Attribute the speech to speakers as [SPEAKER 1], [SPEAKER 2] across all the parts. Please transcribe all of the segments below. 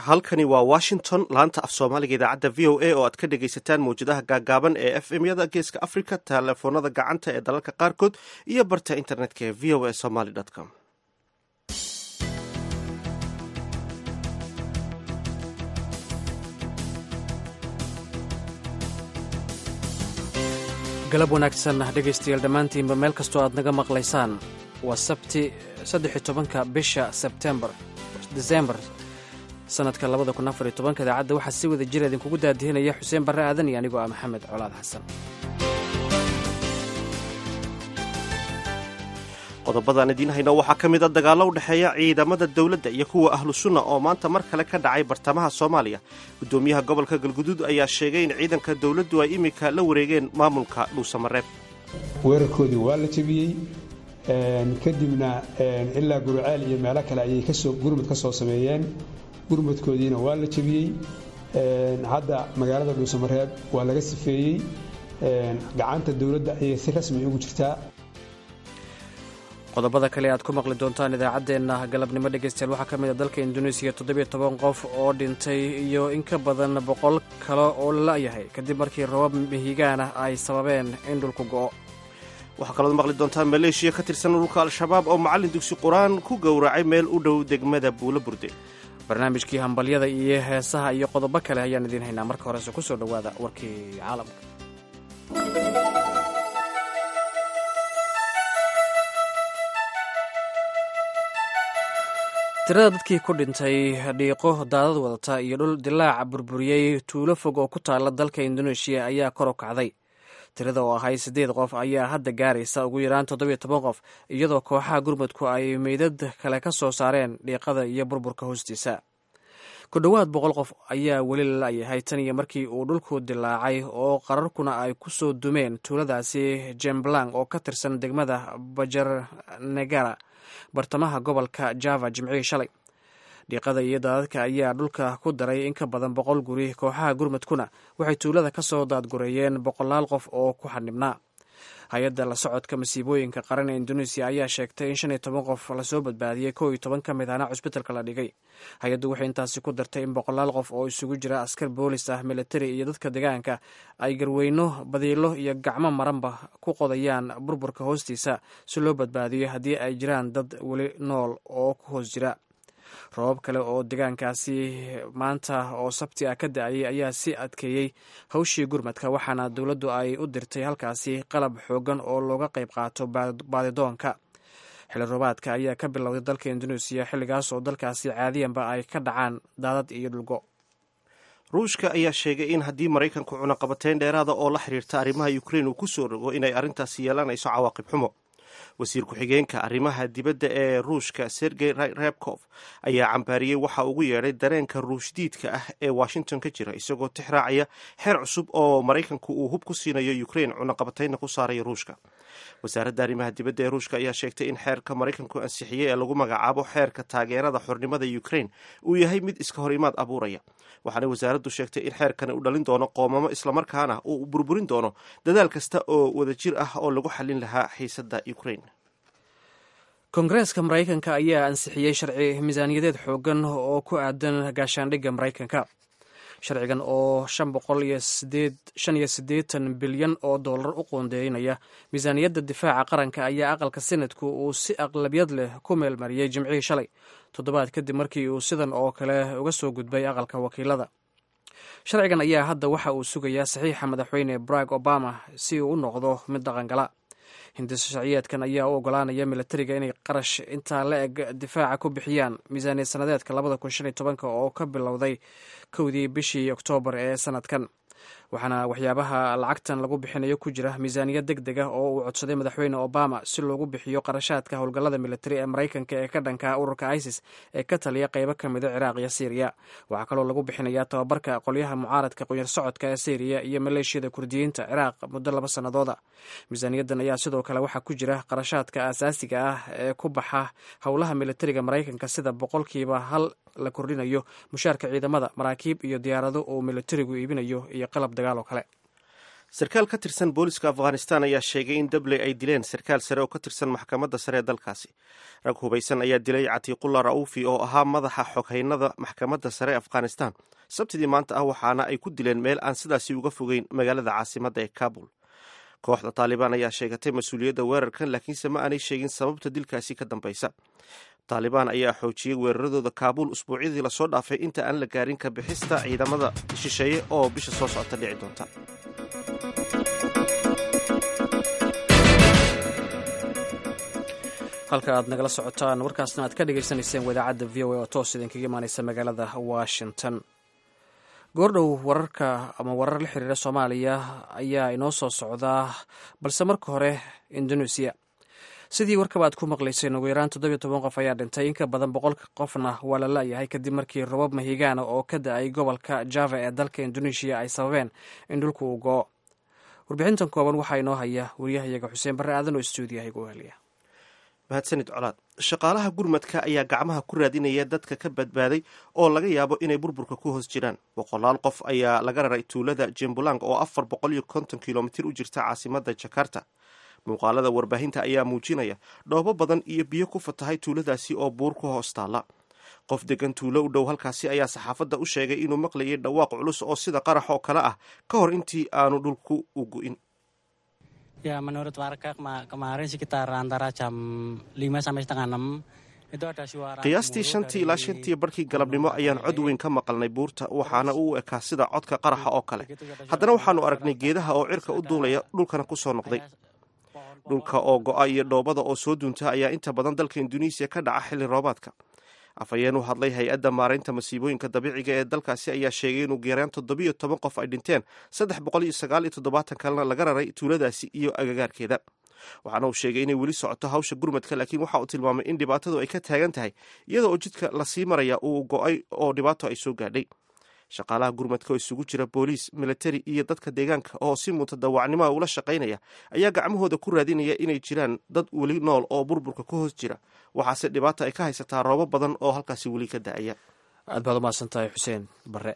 [SPEAKER 1] halkani waa washington laanta af soomaaliga idaacadda v o a oo aad ka dhegaysataan mawjadaha gaagaaban ee f m yada geeska africa telefoonada gacanta ee dalalka qaarkood iyo barta internetka ee v o a somaly com
[SPEAKER 2] galab wanaagsan dhegaystayaal dhammaantiinba meel kastoo aad naga maqlaysaan waa sabti saddex-iyo tobanka bisha sebtembar desembar sanadka labada kun afar iyo tobanka idaacadda waxaa si wada jira idinkugu daadihinaya xuseen barre aadan iyo anigoo ah maxamed colaad xasan
[SPEAKER 1] qodobadaan idiin hayno waxaa ka mid a dagaallo u dhexeeya ciidamada dowladda iyo kuwa ahlu sunna oo maanta mar kale ka dhacay bartamaha soomaaliya guddoomiyaha gobolka galguduud ayaa sheegay in ciidanka dowladdu ay iminka la wareegeen maamulka dhuusamareeb
[SPEAKER 3] weerarkoodii waa la jebiyey kadibna ilaa guriceel iyo meelo kale ayay kasoo gurmud ka soo sameeyeen gurmudkoodiina waa la jebiyey hadda magaalada dhuusamareeb waa laga sifeeyey gacanta dowladda ayay si rasmi ugu jirtaa
[SPEAKER 2] qodobada kale aad ku maqli doontaan idaacaddeenna galabnimo dhegaystayaal waxaa ka mid a dalka induneisiya toddobiyo toban qof oo dhintay iyo in ka badan boqol kale oo la la'yahay kadib markii rabab mihigaan ah ay sababeen in dhulku go'o
[SPEAKER 1] waxaa kalood maqli doontaan maleeshiya ka tirsan ururka al-shabaab oo macallin dugsi qur-aan ku gowracay meel u dhow degmada buulo burde
[SPEAKER 2] barnaamijkii hambalyada iyo heesaha iyo qodobo kale ayaan idiin haynaa marka horese ku soo dhowaada warkii caalamka tirada dadkii ku dhintay dhiiqo daadad wadata iyo dhul dilaaca burburiyey tuulo fog oo ku taalla dalka indoneeshiya ayaa kor u kacday tirada oo ahay siddeed qof ayaa hadda gaaraysa ugu yaraan toddobiyo toban qof iyadoo kooxaha gurmudku ay meydad kale ka soo saareen dhiiqada iyo burburka hoostiisa ku dhowaad boqol qof ayaa weli la la'yahay tan iyo markii uu dhulku dilaacay oo qararkuna ay ku soo dumeen tuuladaasi jemblang oo ka tirsan degmada bajar negara bartamaha gobolka java jimcihii shalay dhiiqada iyo daadadka ayaa dhulka ku daray in ka badan boqol guri kooxaha gurmudkuna waxay tuulada ka soo daadgureeyeen boqolaal qof oo ku xanibnaa hay-adda la socodka masiibooyinka qaran ee indoneesiya ayaa sheegtay in shan iyo toban qof lasoo badbaadiyey kow iyo toban ka mid ahna cusbitalka la dhigay hay-addu waxay intaasi ku dartay in boqolaal qof oo isugu jira askar boolis ah militari iyo dadka deegaanka ay garweyno badiilo iyo gacmo maranba ku qodayaan burburka hoostiisa si loo badbaadiyo haddii ay jiraan dad weli nool oo ku hoos jira robab kale oo deegaankaasi maanta oo sabti ah ka da-ayay ayaa si adkeeyey hawshii gurmadka waxaana dowladdu ay u dirtay halkaasi qalab xoogan oo looga qayb qaato baadidoonka xili roobaadka ayaa ka bilowday dalka indoneesiya xilligaas oo dalkaasi caadiyanba ay ka dhacaan daadad iyo dhulgo
[SPEAKER 1] ruushka ayaa sheegay in haddii maraykanku cunaqabateyn dheeraada oo la xiriirta arrimaha ukrein uu ku soo rogo inay arrintaasi yeelanayso cawaaqib xumo wasiir ku-xigeenka arrimaha dibadda ee ruushka sergey rebkof ayaa cambaariyey waxa ugu yeedhay dareenka ruushdiidka ah ee washington ka jira isagoo tix raacaya xeer cusub oo maraykanku uu hub ku siinayo ukrein cunaqabateynna ku saaraya ruushka wasaaradda arrimaha dibadda ee ruushka ayaa sheegtay in xeerka maraykanku ansixiyey ee lagu magacaabo xeerka taageerada xornimada ukrein uu yahay mid iska hor imaad abuuraya waxaana wasaaraddu sheegtay in xeerkani uu dhalin doono qoomamo islamarkaana uu burburin doono dadaal kasta oo wadajir ah oo lagu xallin lahaa xiisadda ukrein
[SPEAKER 2] koongareeska maraykanka ayaa ansixiyey sharci miisaaniyadeed xoogan oo ku aadan gaashaandhigga maraykanka sharcigan oo shan boqol iyo shan iyo siddeetan bilyan oo dollar u qoondeynaya miisaaniyadda difaaca qaranka ayaa aqalka senadku uu si aqlabiyad leh ku meelmariyey jimcihii shalay toddobaad kadib markii uu sidan oo kale uga soo gudbay aqalka wakiilada sharcigan ayaa hadda waxa uu sugayaa saxiixa madaxweyne barack obama si uu u noqdo mid dhaqangala hindisa sharciyeedkan ayaa u ogolaanaya milatariga inay qarash intaa la eg difaaca ku bixiyaan miisaaniyad sanadeedka labada kun shan iyo tobanka oo ka bilowday kowdii bishii oktoobar ee sanadkan waxaana waxyaabaha lacagtan lagu bixinayo ku jira miisaaniyad deg deg ah oo uu codsaday madaxweyne obama si loogu bixiyo qarashaadka howlgallada militari ee maraykanka ee ka dhanka ururka isis ee ka taliya qeybo ka mida ciraaq iyo syriya waxaa kaloo lagu bixinayaa tababarka qolyaha mucaaradka qunyar socodka ee syriya iyo maleeshiyada kurdiyiinta ciraaq muddo laba sannadooda miisaaniyaddan ayaa sidoo kale waxaa ku jira qarashaadka asaasiga ah ee ku baxa howlaha militariga maraykanka sida boqolkiiba hal la kordhinayo mushaarka ciidamada maraakiib iyo diyaarado uu militarigu iibinayo iyo qalab dagaal oo kale
[SPEAKER 1] sarkaal ka tirsan booliska afghanistan ayaa sheegay in dabley ay dileen sarkaal sare oo ka tirsan maxkamadda sare ee dalkaasi rag hubaysan ayaa dilay catiiqullah ra'uufi oo ahaa madaxa xoghaynada maxkamadda sare ee afghanistan sabtidii maanta ah waxaana ay ku dileen meel aan sidaasi uga fogeyn magaalada caasimadda ee kabul kooxda taalibaan ayaa sheegatay mas-uuliyadda weerarkan laakiinse ma aanay sheegin sababta dilkaasi ka dambaysa taalibaan ayaa xoojiyey weeraradooda kaabuul usbuucyadii lasoo dhaafay inta aan la gaarin ka bixista ciidamada shisheeye oo bisha soo socota dhici doonta
[SPEAKER 2] halka aad nagala socotaan warkaasna aad ka dhagaysanayseen wadaacadda v o a oo toos idinkaga imaaneysa magaalada washington goordhow wararka ama warar la xiriira soomaaliya ayaa inoo soo socdaa balse marka hore indonesia sidii warkaba aad ku maqlayseen ugu yaraan toddobiyo toban qof ayaa dhintay in ka badan boqol qofna waa la la-yahay kadib markii robab mahigaana oo ka da-ay gobolka java ee dalka indonesia ay sababeen in dhulku uu go-o warbixintan kooban waxaa inoo haya wariyahayaga xuseen barre aadan oo stuudiyaha igu heliya
[SPEAKER 1] mahadsanid colaad shaqaalaha gurmadka ayaa gacmaha ku raadinaya dadka ka badbaaday oo laga yaabo inay burburka ku hoos jiraan boqolaal qof ayaa laga raray tuulada jembulang oo afar boqol iyo konton kilomitir u jirta caasimadda jakarta muuqaalada warbaahinta ayaa muujinaya dhoobo badan iyo biyo ku fatahay tuuladaasi oo buur ku hoos taalla qof degan tuulo u dhow halkaasi ayaa saxaafadda u sheegay inuu maqlayay dhawaaq culus oo sida qarax oo kale ah ka hor intii aanu dhulku u gu'in
[SPEAKER 4] Ya menurut warga kemarin sekitar antara jam 5 sampai setengah 6 itu ada suara
[SPEAKER 1] qiyaastii shantii ilaa shantii barkii galabnimo ayaan cod weyn ka maqalnay buurta waxaana uu ekaa sida codka qaraxa oo kale haddana waxaanu aragnay geedaha oo cirka u duulaya dhulkana ku soo noqday dhulka oo go-a iyo dhoobada oo soo duunta ayaa inta badan dalka induneisiya ka dhaca xilli roobaadka afhayeen u hadlay hay-adda maaraynta masiibooyinka dabiiciga ee dalkaasi ayaa sheegay in ugu yaraan toddobiyo toban qof ay dhinteen saddex boqol iyo sagaal iyo toddobaatan kalena laga raray tuuladaasi iyo agagaarkeeda waxaana uu sheegay inay weli socoto hawsha gurmadka laakiin waxa uu tilmaamay in dhibaatadu ay ka taagan tahay iyada oo jidka lasii maraya uu go-ay oo dhibaato ay soo gaadhay shaqaalaha gurmadka oo isugu jira booliis militari iyo dadka deegaanka oo si mutadawacnimoa ula shaqaynaya ayaa gacmahooda ku raadinaya inay jiraan dad weli nool oo burburka ku hoos jira waxaase dhibaata ay ka haysataa roobo badan oo halkaasi weli ka da-aya
[SPEAKER 2] aad baad umahadsan tahay xuseen bare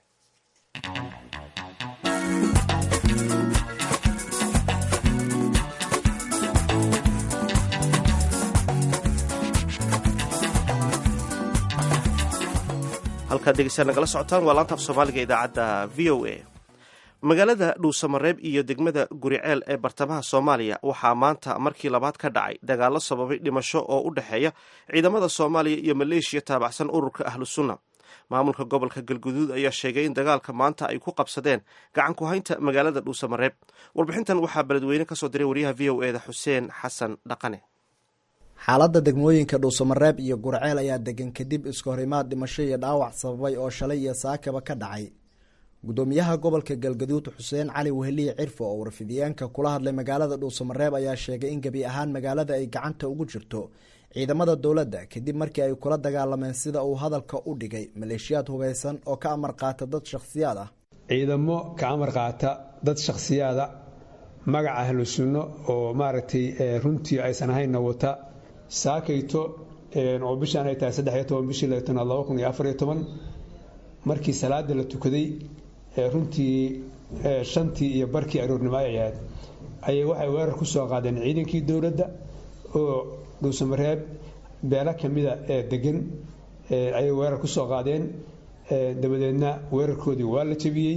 [SPEAKER 1] halkaad degeysaa nagala socotaan waa laanta af soomaaliga idaacadda v o a magaalada dhuusamareeb iyo degmada guriceel ee bartamaha soomaaliya waxaa maanta markii labaad ka dhacay dagaallo sababay dhimasho oo u dhexeeya ciidamada soomaaliya iyo maleeshiya taabacsan ururka ahlu sunna maamulka gobolka galguduud ayaa sheegay in dagaalka maanta ay ku qabsadeen gacan ku haynta magaalada dhuusamareeb warbixintan waxaa beledweyne kasoo diray wariyaha v o eda xuseen xasan dhaqane
[SPEAKER 5] xaaladda degmooyinka dhuusamareeb iyo gurceel ayaa degan kadib iska horimaad dhimasho iyo dhaawac sababay oo shalay iyo saakaba ka dhacay gudoomiyaha gobolka galgaduud xuseen cali weheliye cirfo oo warfidiyeenka kula hadlay magaalada dhuusamareeb ayaa sheegay in gebi ahaan magaalada ay gacanta ugu jirto ciidamada dowladda kadib markii ay kula dagaalameen sida uu hadalka u dhigay maleeshiyaad hubeysan oo ka amar qaata dad shakhsiyaad ah
[SPEAKER 3] ciidamo ka amar qaata dad shakhsiyaada magaca ahlu sunno oo maaragtay runtii aysan ahaynna wata saakayto oo bishaan ay tahay saddex iyo toban bishii laatanaad laba kun iyo afar iyo toban markii salaada la tukaday runtii shantii iyo barkii aroornimo ay ahayd ayay waxay weerar ku soo qaadeen ciidankii dowladda oo dhuusamareeb beelo kamida ee degan ayay weerar ku soo qaadeen dabadeedna weerarkoodii waa la jebiyey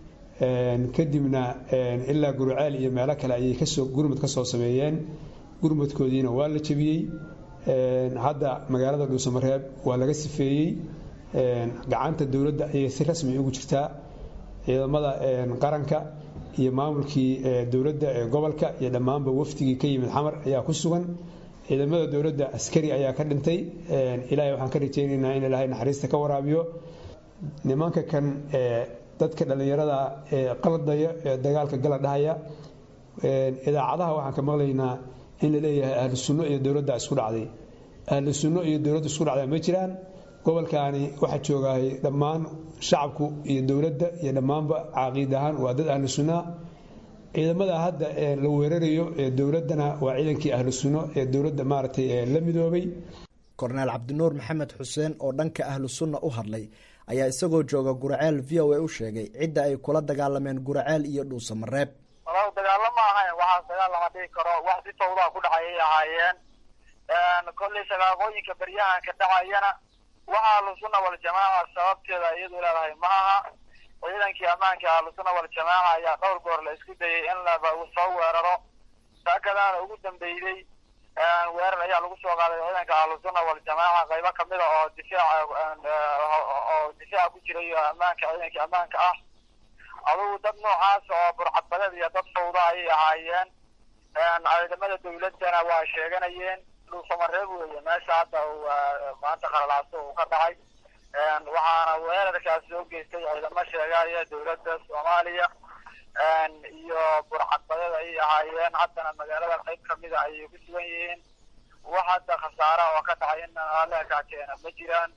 [SPEAKER 3] kadibna ilaa guruceel iyo meelo kale ayay kasoo gurmud ka soo sameeyeen gurmudkoodiina waa la jebiyey hadda magaalada dhuusamareeb waa laga sifeeyey gacanta dowladda ayay si rasmi ugu jirtaa ciidamada qaranka iyo maamulkii dowladda ee gobolka iyo dhammaanba wafdigii ka yimid xamar ayaa ku sugan ciidamada dowladda askari ayaa ka dhintay ilaahay waxaan ka rajaynaynaa in ilaahay naxariista ka waraabiyo nimanka kan dadka dhallinyarada ee qaladaya ee dagaalka gala dhahaya idaacadaha waxaan ka maqlaynaa in la leeyahay ahlu sunno iyo dowladda isku dhacday ahlu sunno iyo dowladda isku dhacdaa ma jiraan gobolkaani waxaa joogahay dhammaan shacabku iyo dowladda iyo dhammaanba caqiid ahaan waa dad ahlu sunnaa ciidamada hadda la weerarayo ee dowladdana waa ciidankii ahlu sunno ee dowladda maaragtay la midoobay
[SPEAKER 5] korneel cabdinuur maxamed xuseen oo dhanka ahlu sunna u hadlay ayaa isagoo jooga guraceel v o a u sheegay cidda ay kula dagaalameen guraceel iyo dhuusamareeb
[SPEAKER 6] walaal dagaalo ma ahayn waxaas dagaal lama dhigi karo wax si tawdaa ku dhacayay ahaayeen kollay shaqaaqooyinka beryahanka dhacayana waxa ahlusuna waljamaaca sababteeda iyadu leedahay ma aha ciidankii ammaanka ahlusuna waljamaaca ayaa dhowr goor la isku dayay in laba soo weeraro saakadaana ugu dambeeyey weerar ayaa lagu soo qaaday ciidanka ahlusuna waljamaaca qaybo kamida oo difaac oo difaaca ku jiray ammaanka ciidankii ammaanka ah adugu dad noocaas oo burcadbadeed iyo dad fawda ayay ahaayeen ciidamada dawladana waa sheeganayeen dhuusamareeb weeye meesha hadda maanta qalalaaso uu ka dhacay waxaana weerarkaas soo geystay ciidamo sheegaya dawladda soomaaliya iyo burcadbadeed ayay ahaayeen haddana magaalada qayb kamida ayay ku sugan yihiin wax hadda khasaara oo ka dhacay in aleekaa keena ma jiraan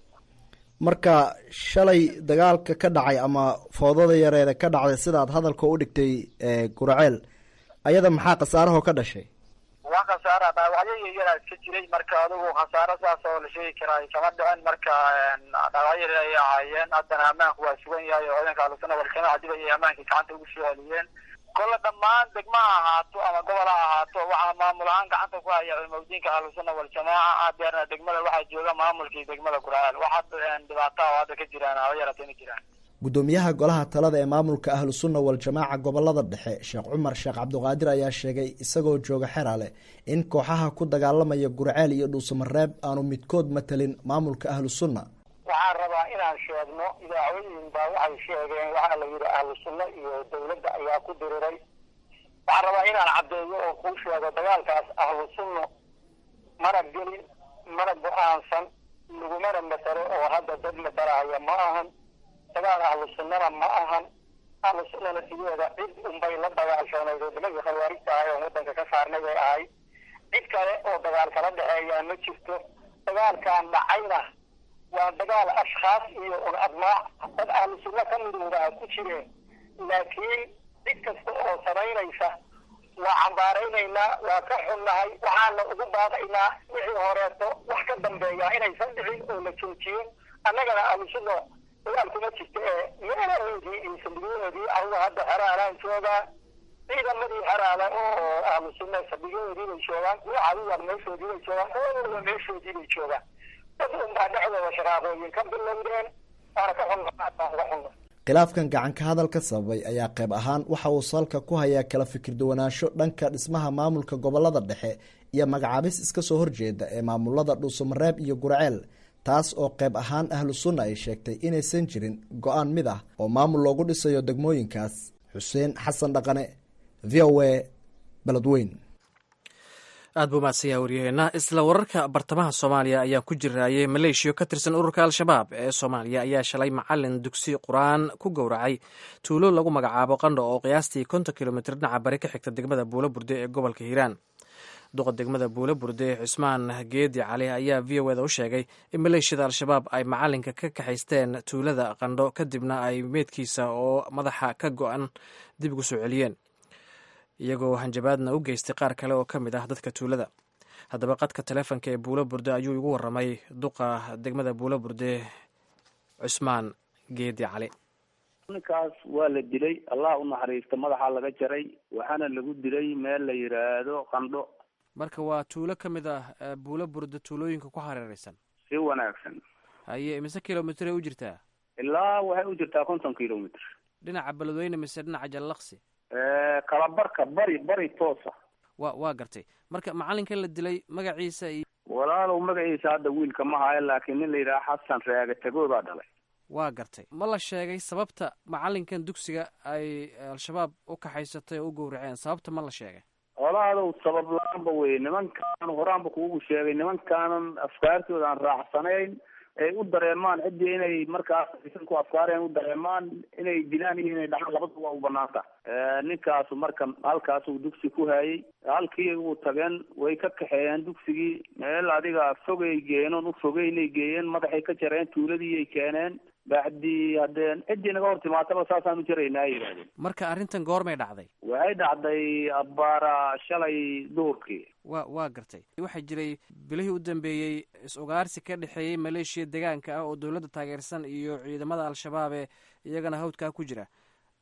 [SPEAKER 5] marka shalay dagaalka ka dhacay ama foodada yareeda ka dhacday sidaad hadalka u dhigtay guraceel ayada maxaa khasaarahoo ka dhashay
[SPEAKER 6] wax khasaara dhaawacyo yaryara iska jiray marka adigu khasaaro saas oo la sheegi karaa kama dhicin marka dhaawacyo yaryar ayay ahaayeen haddana ammaanku waa sugan yahay oo ciidanka ahlusuna waljamaaca dib ayay ammaankii gacanta ugu soo celiyeen kolle dhammaan degma ha ahaato ama gobol ha ahaato waxaa maamul ahaan gacanta ku haya culimadiinka ahlusuna waljamaaca hadeerna degmada waxaa jooga maamulkii degmada guraceel wax hadda dhibaataha oo hadda ka jiraan haba yaratay ma jiraan
[SPEAKER 5] guddoomiyaha golaha talada ee maamulka ahlu sunna wal-jamaaca gobolada dhexe sheekh cumar sheekh cabdiqaadir ayaa sheegay isagoo jooga xeraale in kooxaha ku dagaalamaya gurceel iyo dhuusamareeb aanu midkood matalin maamulka ahlu sunna
[SPEAKER 7] waxaan rabaa inaan sheegno idaacooyin baa waxay sheegeen waxaa la yidhi ahlu sunno iyo dawladda ayaa ku diriray waxaan rabaa inaan caddeeyo oo kuu sheego dagaalkaas ahlu sunno mana gelin mana go-aansan lagumana matalo oo hadda dad matalahaya ma ahan dagaal ahlu sunnana ma ahan ahlu sunnana sideeda cid unbay la dagaashoonayd oo nimankii khawaarijta ahay oo waddanka ka saarnay bay ahayd cid kale oo dagaal kala dhexeeyaa ma jirto dagaalkan dhacayna waa dagaal ashkhaas iyo un admaac dad ahlu sunno ka midoodaa ku jireen laakiin cid kasta oo samaynaysa waa cambaaraynaynaa waa ka xunnahay waxaana ugu baaqaynaa wixii horeeto wax ka dambeeya inaysan dhicin oo la joojiyo annagana ahlu sunno dagaal kuma jirta ee meelahoodii iyo saldhigyahoodii anugu hadda xeraalaan joogaa ciidamadii xeraale oo ahlu sunna saldhigyahoodii bay joogaan kuwa cadiwar meeshoodii bay joogaan kuwa meeshoodii bay joogaan dad unbaa dhexdooda shaqaaqooyin ka bilowdeen waana ka xunna baan uga xunna
[SPEAKER 5] khilaafkan gacanka hadalka sababay ayaa qayb ahaan waxa uu salka ku hayaa kala fikir duwanaansho dhanka dhismaha maamulka gobolada dhexe iyo magacaabis iska soo horjeeda ee maamulada dhuusamareeb iyo gurceel taas oo qayb ahaan ahlu sunna ay sheegtay inaysan jirin go-aan mid ah oo maamul loogu dhisayo degmooyinkaas xuseen xasan dhaqane v o a beledweyn
[SPEAKER 2] aad buu mahadsanyaha waryaheena isla wararka bartamaha soomaaliya ayaan ku jiraayay maleeshiya ka tirsan ururka al-shabaab ee soomaaliya ayaa shalay macalin dugsi qur-aan ku gowracay tuulo lagu magacaabo qandho oo qiyaastii konton kilomitr dhinaca bari ka xigta degmada buulo burde ee gobolka hiiraan duqa degmada buulo burde cismaan geedi cali ayaa v o eda u sheegay in maleeshiyada al-shabaab ay macalinka ka kaxaysteen tuulada qandho kadibna ay meedkiisa oo madaxa ka go-an dib ugu soo celiyeen iyagoo hanjabaadna u geystay qaar kale oo ka mid ah dadka tuulada haddaba qadka taleefonka ee buulo burde ayuu igu waramay duqa degmada buulo burde cusmaan geedi cali
[SPEAKER 8] ninkaas waa la dilay allah u naxariista madaxa laga jaray waxaana lagu dilay meel la yidhaahdo qandho
[SPEAKER 2] marka waa tuulo ka mid ah buulo burde tuulooyinka ku hareereysan
[SPEAKER 8] si wanaagsan
[SPEAKER 2] haye mise kilomitr ay u jirtaa
[SPEAKER 8] ilaa waxay u jirtaa konton kilomitr
[SPEAKER 2] dhinaca beledweyne mise dhinaca jallaqsi
[SPEAKER 8] kalabarka bari bari toosa
[SPEAKER 2] wa waa gartay marka macalinkan la dilay magaciisa iyo
[SPEAKER 8] walaalow magaciisa hadda wiilka ma hayo laakiin nin la yidhaha xasan reege tagoy baa dhalay
[SPEAKER 2] waa gartay ma la sheegay sababta macalinkan dugsiga ay al-shabaab u kaxaysatay oo u gowraceen sababta ma la sheegay
[SPEAKER 8] walaadow sabab la-aanba wey nimankaan horaanba kuugu sheegay nimankaanan afkaartooda aan raacsanayn ay u dareemaan ciddii inay markaas aysan ku afkaareen u dareemaan inay dilaan iyo inay dhacaan labadaba waa u banaanta ninkaasu marka halkaasuu dugsi ku hayay halkii uu tageen way ka kaxeeyeen dugsigii meel adiga fogay geeyeen oon u fogeynay geeyeen madaxay ka jareen tuuladiiay keeneen bacdii haddee ciddii naga hor timaataba saasaan u jaraynaa ay yidhahdeen
[SPEAKER 2] marka arrintan goormay dhacday
[SPEAKER 8] waxay dhacday abbaara shalay duhurkii
[SPEAKER 2] wa waa gartay waxaa jiray bilihii u dambeeyey is-ugaarsi ka dhexeeyey maleeshiya deegaanka ah oo dowladda taageersan iyo ciidamada al-shabaab ee iyagana hawdkaa ku jira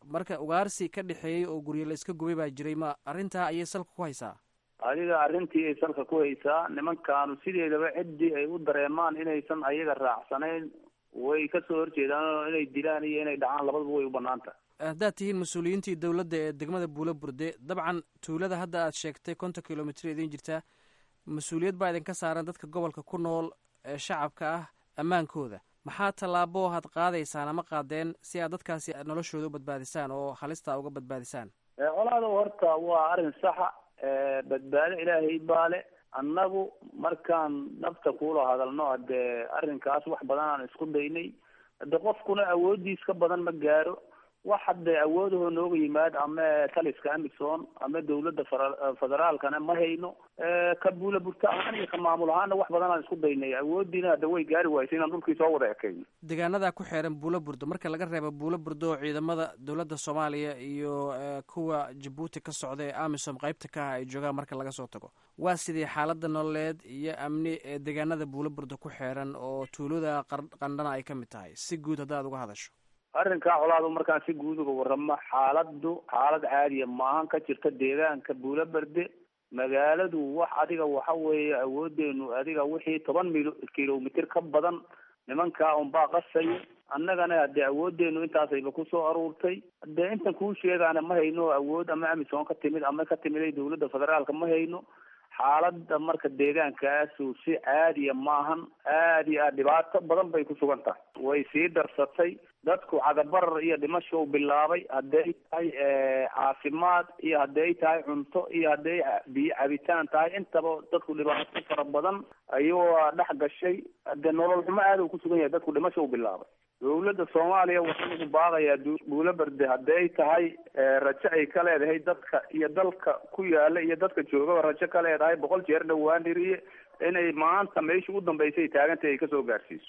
[SPEAKER 2] marka ugaarsi ka dhexeeyey oo guryo la iska gubay baa jiray ma arrintaa ayay salka ku haysaa
[SPEAKER 8] adiga arrintii ay salka ku haysaa nimankaanu sideedaba ciddii ay u dareemaan inaysan ayaga raacsanayn way kasoo horjeedaan oo inay dilaan iyo inay dhacaan labadaba way u banaan tahay
[SPEAKER 2] haddaad tihiin mas-uuliyiintii dowladda ee degmada buulo burde dabcan tuulada hadda aad sheegtay konton kilomitr idin jirtaa mas-uuliyad baa idinka saaran dadka gobolka ku nool ee shacabka ah ammaankooda maxaa tallaabo had qaadaysaan ama qaadeen si aad dadkaasi noloshooda u badbaadisaan oo halista uga badbaadisaan
[SPEAKER 8] colaada horta waa arrin saxa badbaado ilaahay baale annagu markaan nafta kuula hadalno hadee arrinkaas wax badan aan isku daynay hade qofkuna awoodiis ka badan ma gaaro wax hadde awoodahoo nooga yimaad ama taliska amison ama dawladda federaalkana ma hayno ka buula burta ahaan iyo ka maamul ahaana wax badan aan isku daynay awoodiina hadda way gaari waysa inaan dhulkii soo wada ekayno
[SPEAKER 2] deegaanadaa ku xeeran buulo burdo marka laga reebo buulo burdo oo ciidamada dowladda soomaaliya iyo kuwa jabuuti ka socda ee amisom qeybta ka ah ay joogaan marka laga soo tago waa sidii xaalada nololeed iyo amni ee deegaanada buulo burdo ku xeeran oo tuulada qandhana ay ka mid tahay si guud haddaad uga hadasho
[SPEAKER 8] arrinkaa colaadu markaan si guud uga waramo xaaladu xaalad caadiya maahan ka jirta deegaanka buulo berde magaaladu wax adiga waxa weeye awoodeenu adiga wixii toban mil kilomitr ka badan nimankaa unbaa qasaya annagana hadee awoodeenu intaasayba kusoo aruurtay hadee intan kuu sheegaana ma hayno awood ama amisom ka timid ama ka timiday dawladda federaalka ma hayno xaalada marka deegaankaasu si caadiya maahan aada iyo aad dhibaato badan bay ku sugan tahay way sii darsatay dadku cagabarar iyo dhimasho bilaabay hadday tahay caafimaad iyo hadday tahay cunto iyo hadday biyo cabitaan tahay intaba dadku dhibaato fara badan ayuu dhex gashay hadee nolol xumo aada u kusugan yahay dadku dhimasho u bilaabay dawladda soomaaliya waxaan ugu baaqayaa buulo berde hadday tahay rajo ay ka leedahay dadka iyo dalka ku yaala iyo dadka joogaba rajo ka leedahay boqol jeer dhowaan dhiriye inay maanta meesha u dambeysay taagantay ay kasoo gaarsiiso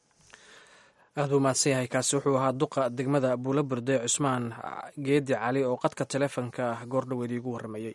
[SPEAKER 2] aada u mahadsan yahay kaasi wuxuu ahaa duqa degmada buulo burde cusmaan geedi cali oo qadka teleefonka goordhaweed iigu warramayey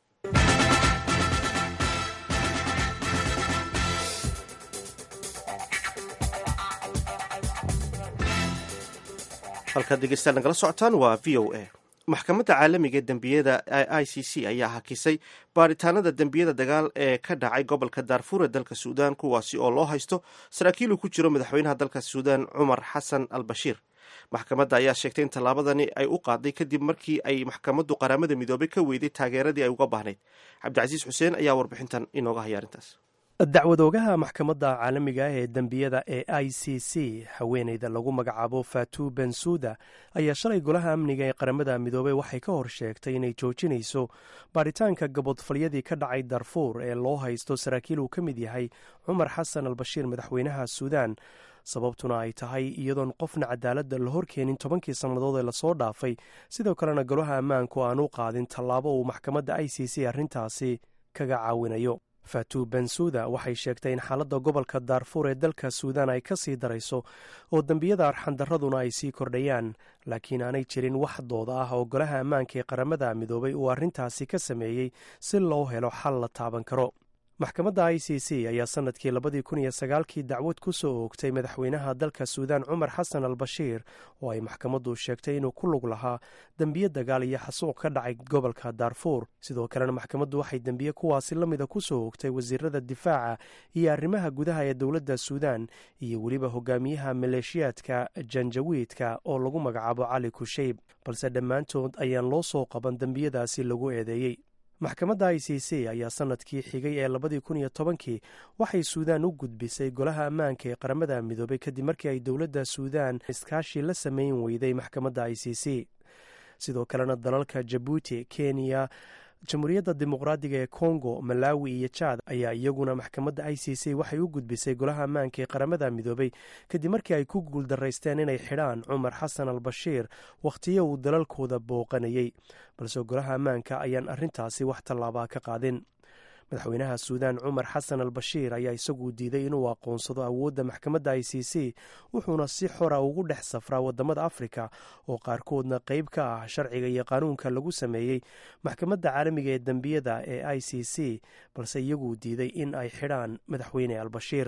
[SPEAKER 1] halkaad degeystaad nagala socotaan waa v o a maxkamadda caalamiga ee dembiyada i c c ayaa hakisay baaritaanada dembiyada dagaal ee ka dhacay gobolka daarfuur ee dalka suudaan kuwaasi oo loo haysto saraakiil uu ku jiro madaxweynaha dalka suudaan cumar xasan al bashiir maxkamadda ayaa sheegtay in tallaabadani ay u qaaday kadib markii ay maxkamaddu qaramada midoobay ka weyday taageeradii ay uga baahnayd cabdicasiis xuseen ayaa warbixintan inooga haya arrintaas
[SPEAKER 9] dacwadoogaha maxkamadda caalamiga ah ee dembiyada ee i c c haweeneyda lagu magacaabo fatu bensuda ayaa shalay golaha amniga ee qaramada midoobey waxay ka hor sheegtay inay joojinayso baaritaanka gabodfalyadii ka dhacay darfuur ee loo haysto saraakiil uu ka mid yahay cumar xasan al bashiir madaxweynaha suudaan sababtuna ay tahay iyadoon qofna cadaaladda la horkeenin tobankii sannadood ee lasoo dhaafay sidoo kalena golaha ammaanku aan u qaadin tallaabo uu maxkamadda i c c arrintaasi kaga caawinayo fatu bensuda waxay sheegtay in xaaladda gobolka daarfuur ee dalka suudaan ay ka sii darayso oo dembiyada arxandarraduna ay sii kordhayaan laakiin aanay jirin wax dooda ah oo golaha ammaanka ee qaramada midoobay uu arrintaasi ka sameeyey si loo helo xal la taaban karo maxkamadda i c c ayaa sanadkii labadii kun iyo sagaalkii dacwad ku soo oogtay madaxweynaha dalka suudaan cumar xasan al bashiir oo ay maxkamaddu sheegtay inuu ku lug lahaa dembiye dagaal iyo xasuuq ka dhacay gobolka daarfuur sidoo kalena maxkamaddu waxay dembiye kuwaasi la mida ku soo oogtay wasiirada difaaca iyo arrimaha gudaha ee dowladda suudaan iyo weliba hogaamiyaha maleeshiyaadka janjawiidka oo lagu magacaabo cali kusheyb balse dhammaantood ayaan loo soo qaban dembiyadaasi lagu eedeeyey maxkamadda i c c ayaa sanadkii xigay ee labadii kun iyo tobankii waxay suudaan u gudbisay golaha ammaanka ee qaramada midoobay kadib markii ay dowladda suudaan iskaashi la sameyn weyday maxkamadda i c c sidoo kalena dalalka jabuuti kenya jamhuuriyadda dimuqraadiga ee kongo malawi iyo jaad ayaa iyaguna maxkamadda i c c waxay u gudbisay golaha ammaanka ee qaramada midoobay kadib markii ay ku guuldaraysteen inay xidhaan cumar xasan al bashiir wakhtiyo uu dalalkooda booqanayey balse golaha ammaanka ayaan arrintaasi wax tallaabaa ka qaadin madaxweynaha suudaan cumar xasan al bashiir ayaa isagu diiday inuu aqoonsado awoodda maxkamadda i c c wuxuuna si xora ugu dhex safraa wadamada afrika oo qaarkoodna qeyb ka ah sharciga iyo qaanuunka lagu sameeyey maxkamadda caalamiga ee dembiyada ee i c c balse iyaguu diiday in ay xidhaan madaxweyne al bashiir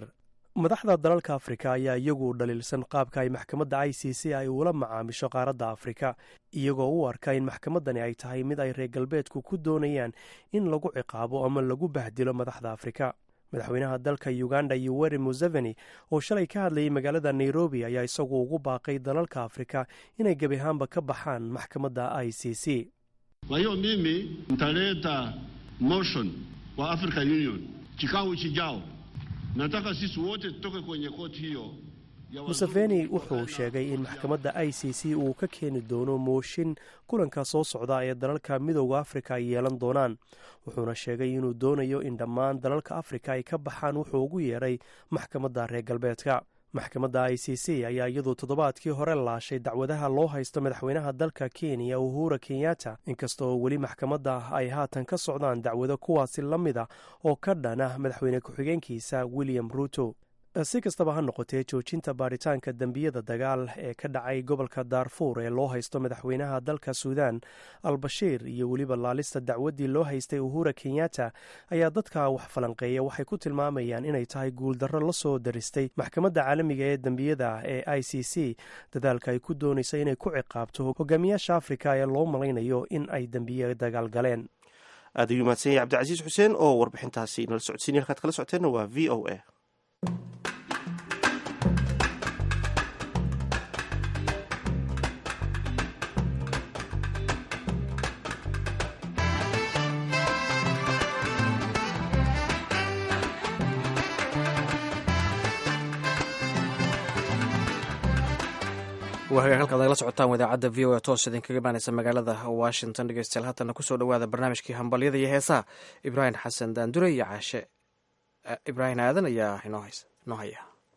[SPEAKER 9] madaxda dalalka afrika ayaa iyagu dhaliilsan qaabka ay maxkamadda i c c ay ula macaamisho qaaradda afrika iyagoo u arka in maxkamaddani ay tahay mid ay reer galbeedku ku doonayaan in lagu ciqaabo ama lagu bahdilo madaxda afrika madaxweynaha dalka uganda yoweri museveni oo shalay ka hadlayay magaalada nairobi ayaa isagu ugu baaqay dalalka afrika inay gebi ahaanba ka baxaan maxkamadda i c c
[SPEAKER 10] kwa hiyo mimi nitaleta motion kwa African Union kikao chijao nataka sisi wote tutoke kwenye koti hiyo
[SPEAKER 9] museveni wuxuu sheegay in maxkamadda i c c uu ka keeni doono mooshin kulanka soo socda ee dalalka midooda afrika ay yeelan doonaan wuxuuna sheegay inuu doonayo in dhammaan dalalka afrika ay ka baxaan wuxuu ugu yeedhay maxkamadda reer galbeedka maxkamadda i c c ayaa iyadu toddobaadkii hore laashay dacwadaha loo haysto madaxweynaha dalka kenya uhura kenyatta inkasta oo weli maxkamadda ay haatan ka socdaan dacwado kuwaasi la mid a oo ka dhana madaxweyne ku-xigeenkiisa william ruuto si kastaba ha noqotee joojinta baaritaanka dembiyada dagaal ee ka dhacay gobolka daarfuur ee loo haysto madaxweynaha dalka suudan albashiir iyo weliba laalista dacwaddii loo haystay uhura kenyatta ayaa dadka wax falanqeeya waxay ku tilmaamayaan inay tahay guuldarro la soo daristay maxkamadda caalamiga ee dembiyada ee i c c dadaalka ay ku doonaysa inay ku ciqaabto hogaamiyaasha afrika ee loo malaynayo in ay dembiye dagaal galeen
[SPEAKER 1] aad ayuu mahadsan yahay cabdicasiis xuseen oo warbixintaasi nala socodsiinay halkaad kala socoteenna waa v o a
[SPEAKER 2] waa hagaag halkaad nagala socotaan idaacadda v o a toos idinkaga imaaneysa magaalada washington dhegeystayaal haatana kusoo dhawaada barnaamijkii hambalyada iyo heesaha ibraahim xasan daandure iyo caashe ibraahim aadan ayaa inoo haya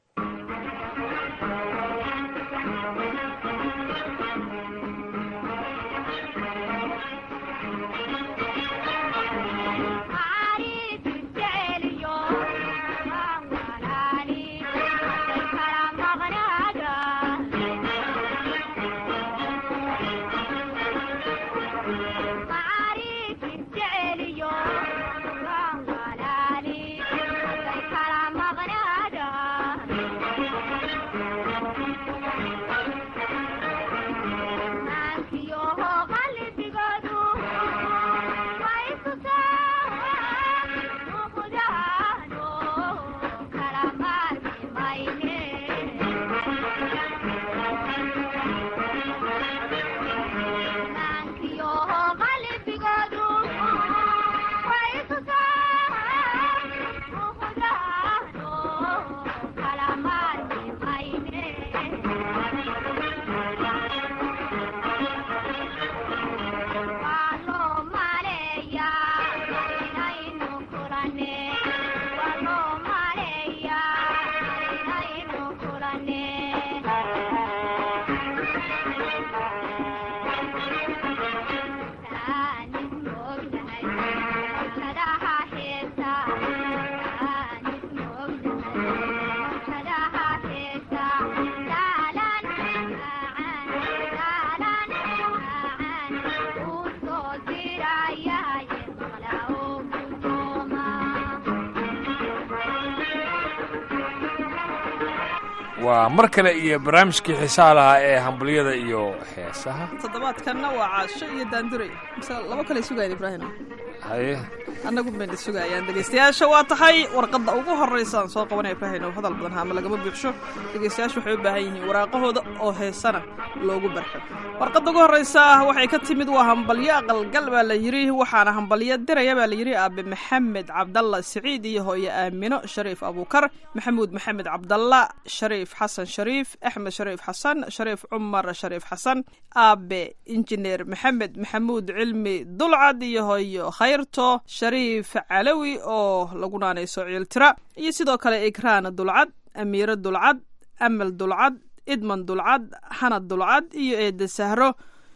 [SPEAKER 11] waa mar kale iyo barnaamijkii xiisaha lahaa ee hambalyada iyo heesaha
[SPEAKER 12] toddobaadkanna waa caasho iyo daanduray mise labo kale sugayan ibraahim
[SPEAKER 11] haye
[SPEAKER 12] annagu bayna sugayaan dhegeystayaasha waa tahay warqadda ugu horraysa aan soo qabanaya ibraahim oo hadal badan haama lagama buuxsho dhegeystayaashu waxay u baahan yihiin waraaqahooda oo heesana loogu barxo warqadda ugu horraysa waxay ka timid waa hambalyo aqalgal baa la yidhi waxaana hambalyo diraya baa la yidhi aabe maxamed cabdalla siciid iyo hooye aamino shariif abuukar maxamuud maxamed cabdalla shariif xasan shariif axmed shariif xasan shariif cumar shariif xasan aabe injineer maxamed maxamuud cilmi dulcad iyo hooyo khayrto shariif calawi oo lagu naanayso ciiltira iyo sidoo kale ikraan dulcad amiiro dulcad amal dulcad idman dulcad xanad dulcad iyo eede sahro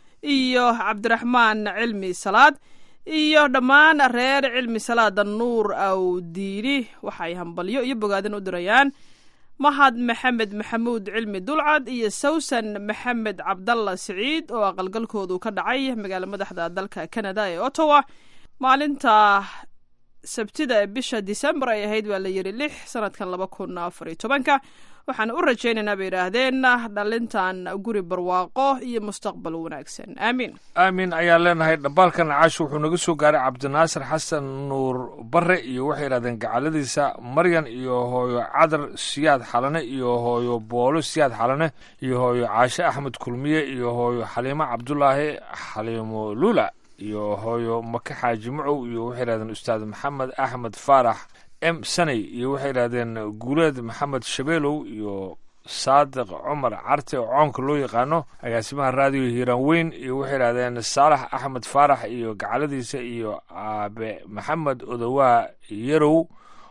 [SPEAKER 12] iyo cabdiraxmaan cilmi salaad iyo dhammaan reer cilmi salaada nuur awdiini waxaay hambalyo iyo bogaadin u dirayaan mahad maxamed maxamuud cilmi dulcad iyo sawsan maxamed cabdalla siciid oo aqalgalkoodu ka dhacay magaalo madaxda dalka canada ee ottawa maalinta sabtida ee bisha disembar ay ahayd baa la yidhi lix sanadkan laba kun afar iyo tobanka waxaan u rajaynaynaa bay yidhaahdeen dhalintan guri barwaaqo iyo mustaqbal wanaagsan aamiin
[SPEAKER 11] aamin ayaan leenahay dhambaalkan caash wuxuu naga soo gaaray cabdinaasir xasan nuur bare iyo waxay yidhahdeen gacaladiisa maryan iyo hooyo cadar siyaad xalane iyo hooyo boolo siyaad xalane iyo hooyo caashe axmed kulmiye iyo hooyo xaliimo cabdulaahi xaliimo lula iyo hooyo make xaaji macow iyo waxay yidhahdeen ustaad maxamed axmed faarax m saney iyo waxay yidhahdeen guuleed maxamed shabeelow iyo saadiq cumar carte oo coonka loo yaqaano agaasimaha raadiyo hiiraan weyn iyo waxay yidhahdeen saalax axmed faarax iyo gacaladiisa iyo aabe maxamed odowaa yarow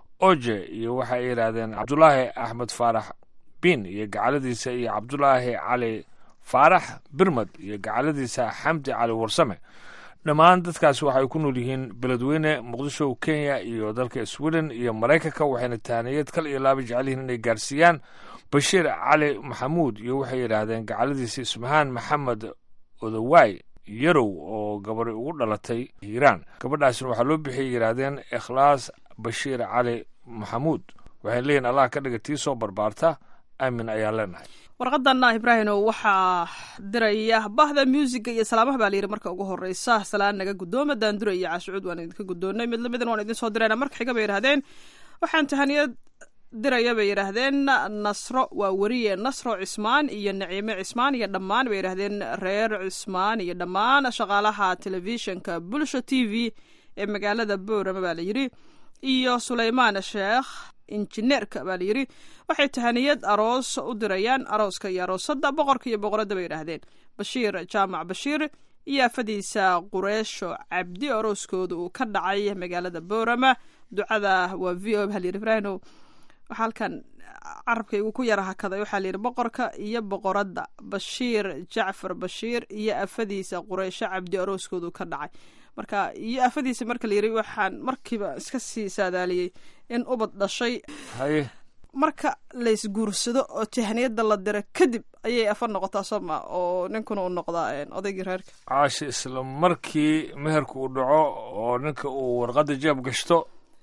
[SPEAKER 11] oje iyo waxay yidhahdeen cabdulaahi axmed faarax bin iyo gacaladiisa iyo cabdulaahi cali faarax birmad iyo gacaladiisa xamdi cali warsame dhammaan dadkaasi waxay ku nool yihiin beledweyne muqdisho kenya iyo dalka sweden iyo maraykanka waxayna tahaniyad kal iyo laaba jecel yihiin inay gaarsiiyaan bashiir cali maxamuud iyo waxay yidhaahdeen gacaladiisa ismahaan maxamed odowaay yarow oo gabari ugu dhalatay hiiraan gabadhaasna waxaa loo bixiyay yidhaahdeen ikhlaas bashiir cali maxamuud waxay leeyihin allah ka dhiga tii soo barbaarta aamin ayaan leenahay
[SPEAKER 12] warqadana ibraahino waxaa diraya bahda muusiga iyo salaamaha baa layidhi marka ugu horeysa salaan naga guddooma daandura iyo caashucuud waan idinka guddoonnay mid lamidan waan idin soo dirayna marka xiga bay yidhahdeen waxaan tahaniyad diraya bay yidhaahdeen nasro waa weriye nasro cismaan iyo naciime cismaan iyo dhammaan bay yidhahdeen reer cismaan iyo dhammaan shaqaalaha telefishinka bulsho t v ee magaalada boorama baa layidhi iyo suleymaan sheekh injineerka baa layidhi waxay tahaniyad aroos u dirayaan arooska iyo aroosadda boqorka iyo boqoradda bay yidhaahdeen bashiir jaamac bashiir iyo afadiisa qureesho cabdi arooskooda uu ka dhacay magaalada boorama ducada waa v o baa layidhi ibraahino waxaa halkan carabkaygu ku yara hakaday waxaa layidhi boqorka iyo boqoradda bashiir jacfar bashiir iyo afadiisa qureysho cabdi arooskoodu ka dhacay marka iyo afadiisa marka layidhi waxaan markiiba iska sii saadaaliyey in ubad dhashay
[SPEAKER 11] haye
[SPEAKER 12] marka laysguursado oo tahniyada la diro kadib ayay afa noqotaa sooma oo ninkuna uu noqdaa odaygii reerka
[SPEAKER 11] caashi isla markii meherka uu dhaco oo ninka uu warqadda jeeb gashto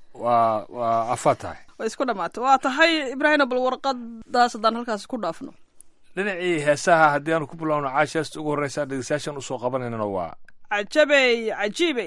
[SPEAKER 11] waa waa afa tahay
[SPEAKER 12] way isku dhamaatay waa tahay ibraahino bal warqadaas haddaan halkaasi ku dhaafno
[SPEAKER 11] dhinacii heesaha haddii aanu ku bilowno caashi heesta ugu horreysa dhegeystayaashan usoo qabanaynana waa
[SPEAKER 12] cajabey cajiibey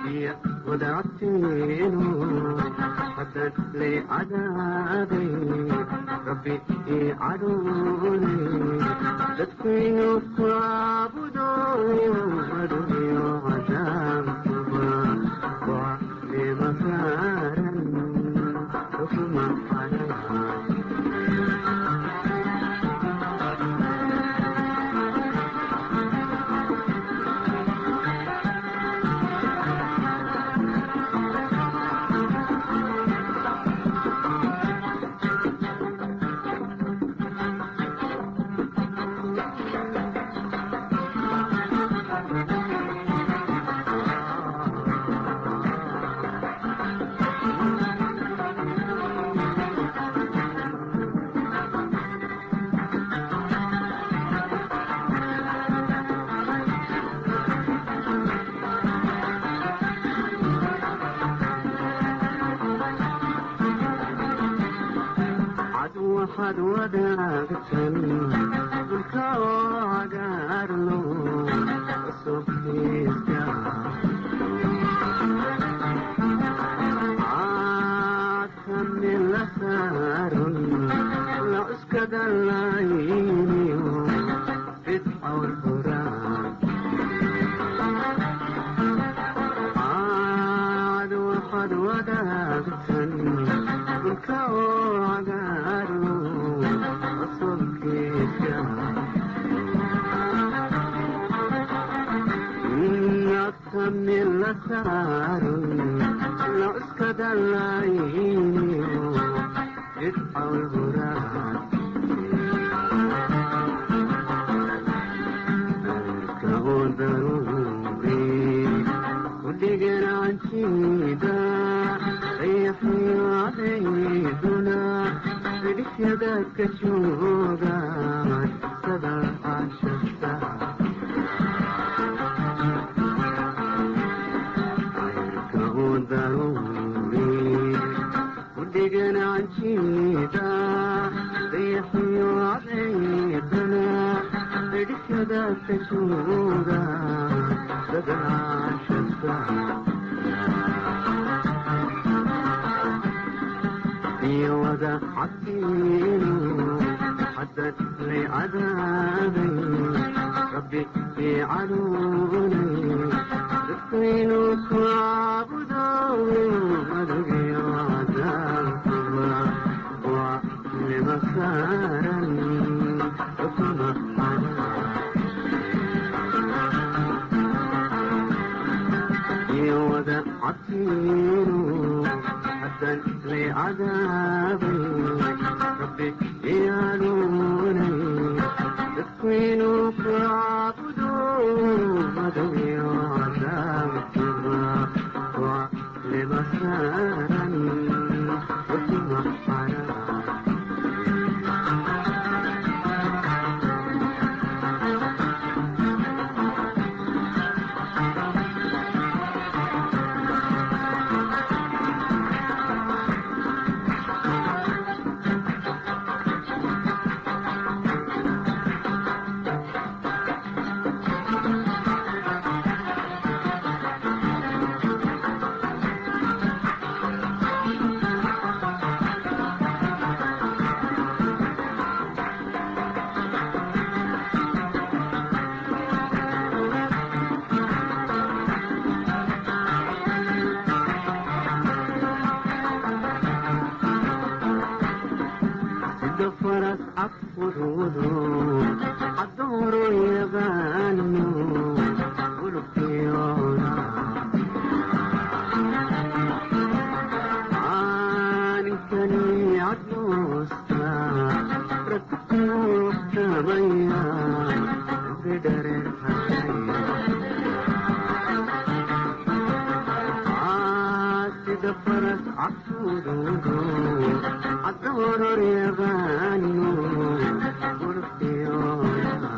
[SPEAKER 13] biya wadacteenu haddad lay cadaabay rabbi ii cadhoone dadkaynu ku caabudo aduniyo cadaabkuba waa nima saaran xukma xayaa cad waxaad wadaagtan dhulka oo cagaarno cusubtiisa caadkani la saaron la cuskada layniyo bidcawl furaan caad waxaad wadaagtan dhulka oo cagaarno cusubkiisa nadkani la saaron la cuskada layniyo bidcawl furaan kudhiganacantida ayaxyaadayduna fidhisyada ka joogaan sada cashasta ayrka u daruuri kudhiganacantida ayaxyaadayduna fidhisyada ka joogaan sada cashasta iyo wada cabsiinu haddad lay cadaabay rabbi ii canuunay dadkaynu ku caabudo adugiyo cadaabkuba waa nima saaran xukma iyo wada cabsiinu haddan lay cadaabay rabbi iyaanuunay dadkaynu ku caabudo adugiyo cadaabkuba waa nima saaran xukma xaraa sida faras cadfuduudu cadooro yaqaano ulubkiyoona caaninkani cadoosta ragkuugtamaya bidhareer sida faras cadfuduudu cadooror yaqaano ulubkiyoona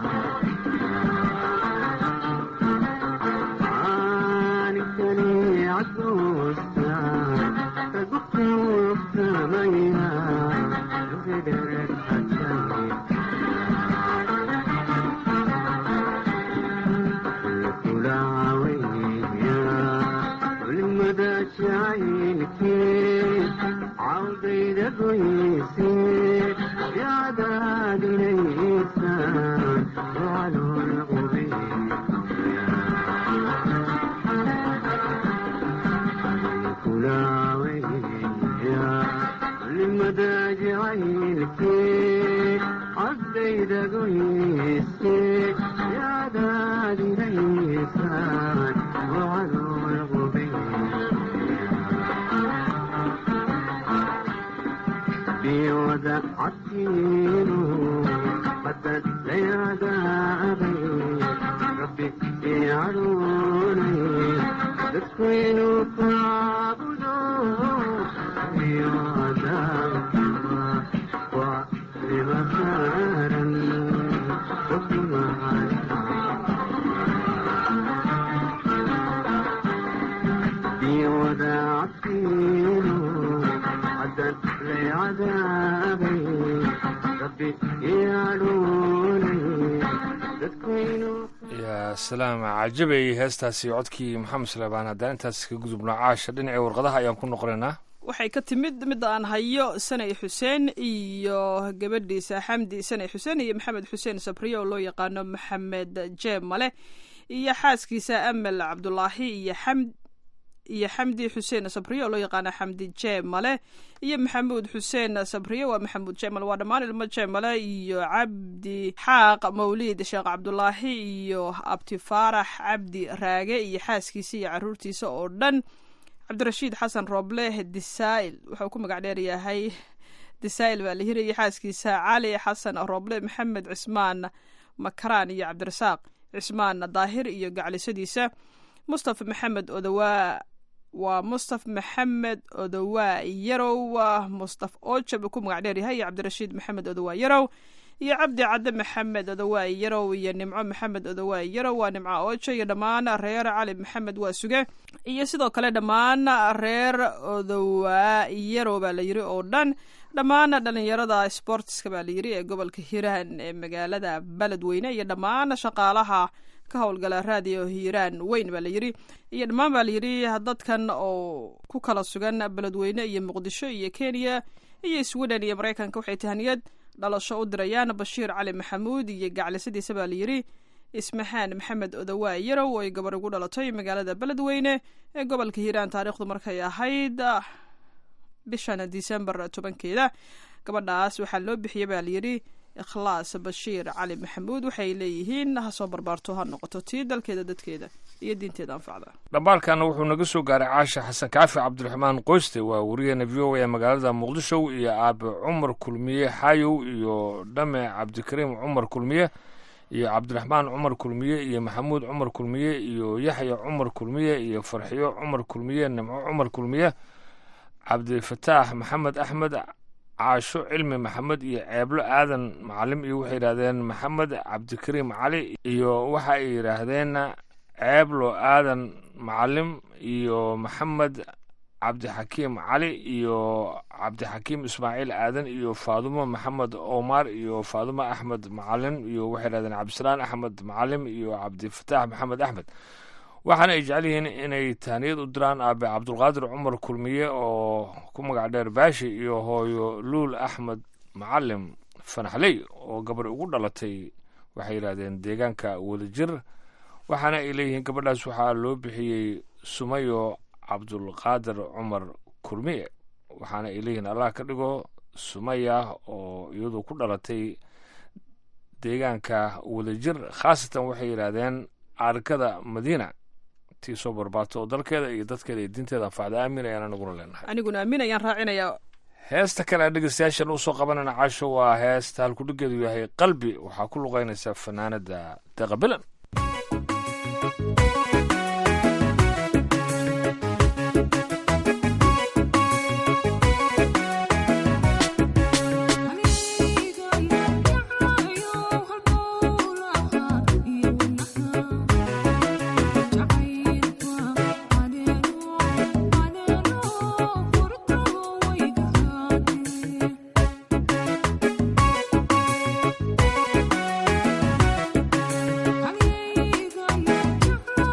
[SPEAKER 13] caanikani cadoosta ragukuugtamaya bidhareer jacaylkii yaadaadinaysa wacalool qubin limada jacaylkii caddaydagoyse yaadaadinaysa wacalool qubin biyooda cadkiinu haddad layaadaabay rabbi icadoonay dadku inuu kaabudo biyooda waa libasaaran biyooda cadkiinu haddad layadaabay rabbi icadoonay dadku inuu
[SPEAKER 11] yaa salaam cajabay heestaasi codkii maxamed suleymaan haddaan intaas ka gudubno caasha dhinacii warqadaha ayaan ku noqonaynaa
[SPEAKER 12] waxay ka timid midda aan hayo sanay xuseen iyo gabadhiisa xamdi sanay xuseen iyo maxamed xuseen sabriye oo loo yaqaano maxamed jeeb male iyo xaaskiisa amal cabdulaahi iyo xamd iyo xamdi xuseen sabriye oo loo yaqaano xamdi jeeb male iyo maxamuud xuseen sabriye waa maxamuud jeemal waa dhammaan ilmo jeemale iyo cabdi xaaq mawliid sheekh cabdulaahi iyo abti faarax cabdi raage iyo xaaskiisa iyo caruurtiisa oo dhan cabdirashiid xasan rooble disail wuxuu ku magac dheer yahay disail baa la hirayay xaaskiisa cali xasan rooble maxamed cismaan makaraan iyo cabdirasaaq cismaan daahir iyo gaclisadiisa mustafa maxamed odawaa waa mustaf maxamed odowaa yarow mustaf ojab ku magac dheer yahay iyo cabdirashiid maxamed odowaa yarow iyo cabdi cadde maxamed odowaa yarow iyo nimco maxamed odowaa yarow waa nimco ojo iyo dhammaan reer cali maxamed waa suge iyo sidoo kale dhammaan reer odowaa yarow baa la yiri oo dhan dhammaan dhalinyarada sportska baa la yiri ee gobolka hiiraan ee magaalada beledweyne iyo dhammaan shaqaalaha ka howlgala raadiyo hiiraan weyn baa la yiri iyo dhammaan baa la yiri dadkan oo ku kala sugan beledweyne iyo muqdisho iyo kenya iyo sweden iyo maraykanka waxay tahaniyad dhalasho u dirayaan bashiir cali maxamuud iyo gaclisadiisa baa la yiri ismaxaan maxamed odowaa yarow oo ay gabar ugu dhalatay magaalada beledweyne ee gobolka hiiraan taariikhdu markay ahayd bishan disembar tobankeeda gabadhaas waxaa loo bixiyey baa layidhi ikhlaas bashiir cali maxamuud waxay leeyihiin ha soo barbaarto ha noqoto tii dalkeeda dadkeeda iyo diinteeda anfacda
[SPEAKER 11] dhambaalkana wuxuu naga soo gaaray caasha xasan kaafi cabdiraxmaan qoyste waa wariyeena v o a ee magaalada muqdisho iyo aabe cumar kulmiye xayow iyo dhame cabdikariim cumar kulmiye iyo cabdiraxmaan cumar kulmiye iyo maxamuud cumar kulmiye iyo yaxya cumar kulmiye iyo farxiyo cumar kulmiye nimco cumar kulmiye cabdifataax maxamed axmed caasho cilmi maxamed iyo ceeblo aadan macalim iyo waxay yidhaahdeen maxamed cabdikariim cali iyo waxa ay yidhaahdeen ceeblo aadan macalim iyo maxamed cabdixakiim cali iyo cabdixakiim ismaaciil aadan iyo faadumo maxamed omar iyo faadumo axmed macalin iyo waxay yidhahdeen cabdisalaan axmed macalim iyo cabdifataax maxamed axmed waxaana ay jecel yihiin inay tahniyad u diraan aabe cabdulqaadir cumar kulmiye oo ku magac dheer baashi iyo hooyo luul axmed macalim fanaxley oo gabar ugu dhalatay waxay yidhahdeen deegaanka wadajir waxaana ay leeyihiin gabadhaas waxaa loo bixiyey sumayo cabdulqaadir cumar kulmiye waxaana ay leeyihiin allah ka dhigo sumaya oo iyadu ku dhalatay deegaanka wadajir khaasatan waxay yidhaahdeen arkada madiina tii soo barbaato oo dalkeeda iyo dadkeeda iyo diinteeda anfacda aamin ayaan anaguna leenahay
[SPEAKER 12] aniguna aamin ayaan raacinayaa
[SPEAKER 11] heesta kale aan dhegeystayaashan usoo qabanayna caasho waa heesta halkudhigeedu yahay qalbi waxaa ku luqeynaysa fanaanada deqabilan
[SPEAKER 14] Amiga,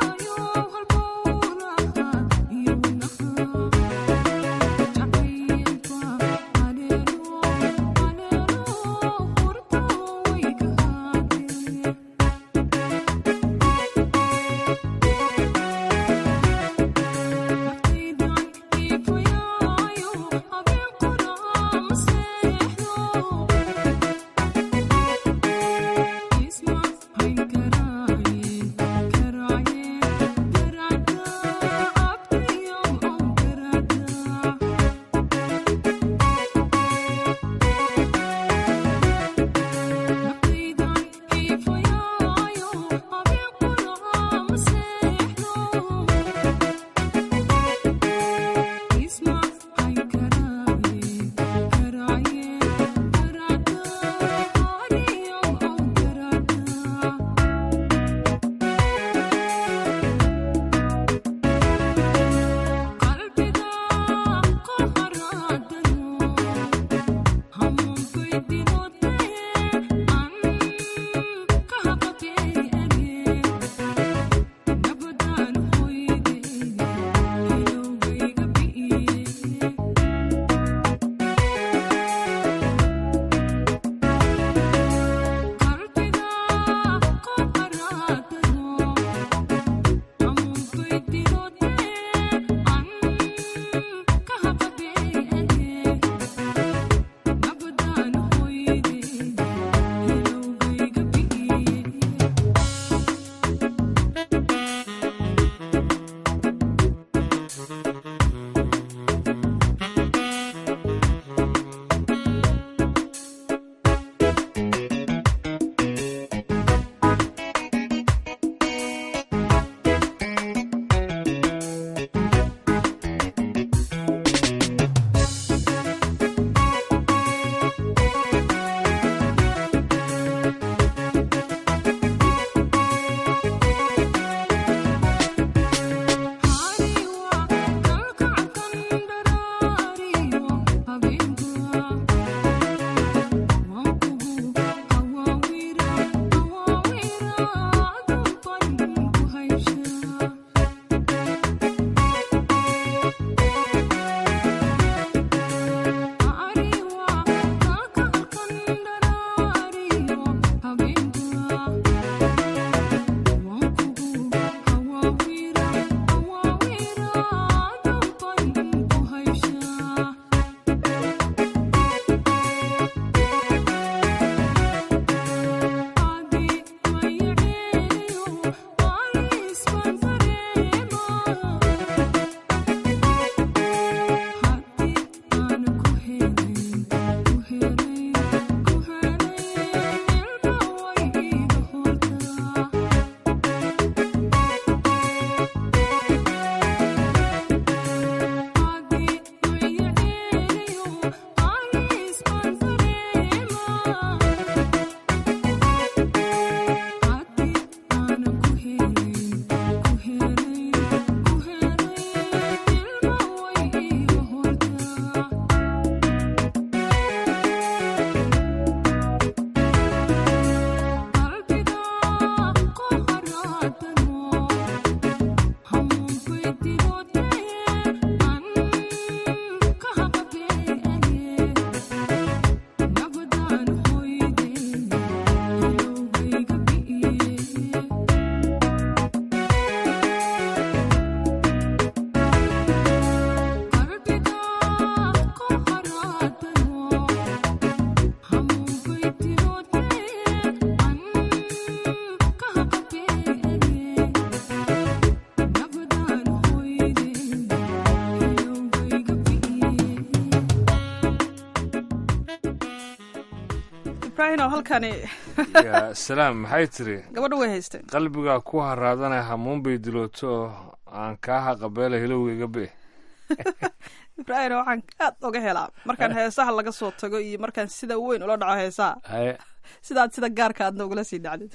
[SPEAKER 12] ibraahim oo halkani
[SPEAKER 11] yaa salaam maxay tiri
[SPEAKER 12] gabadha way haysteen
[SPEAKER 11] qalbigaa ku haraadana hamuun bay dilooto aan kaa haqabeela hilowgayga be
[SPEAKER 12] ibraahim waxaan aad oga helaa markaan heesaha laga soo tago iyo markaan sida weyn ula dhaco heesaha
[SPEAKER 11] haye
[SPEAKER 12] sidaad sida gaarka aadna ugula sii dhacdid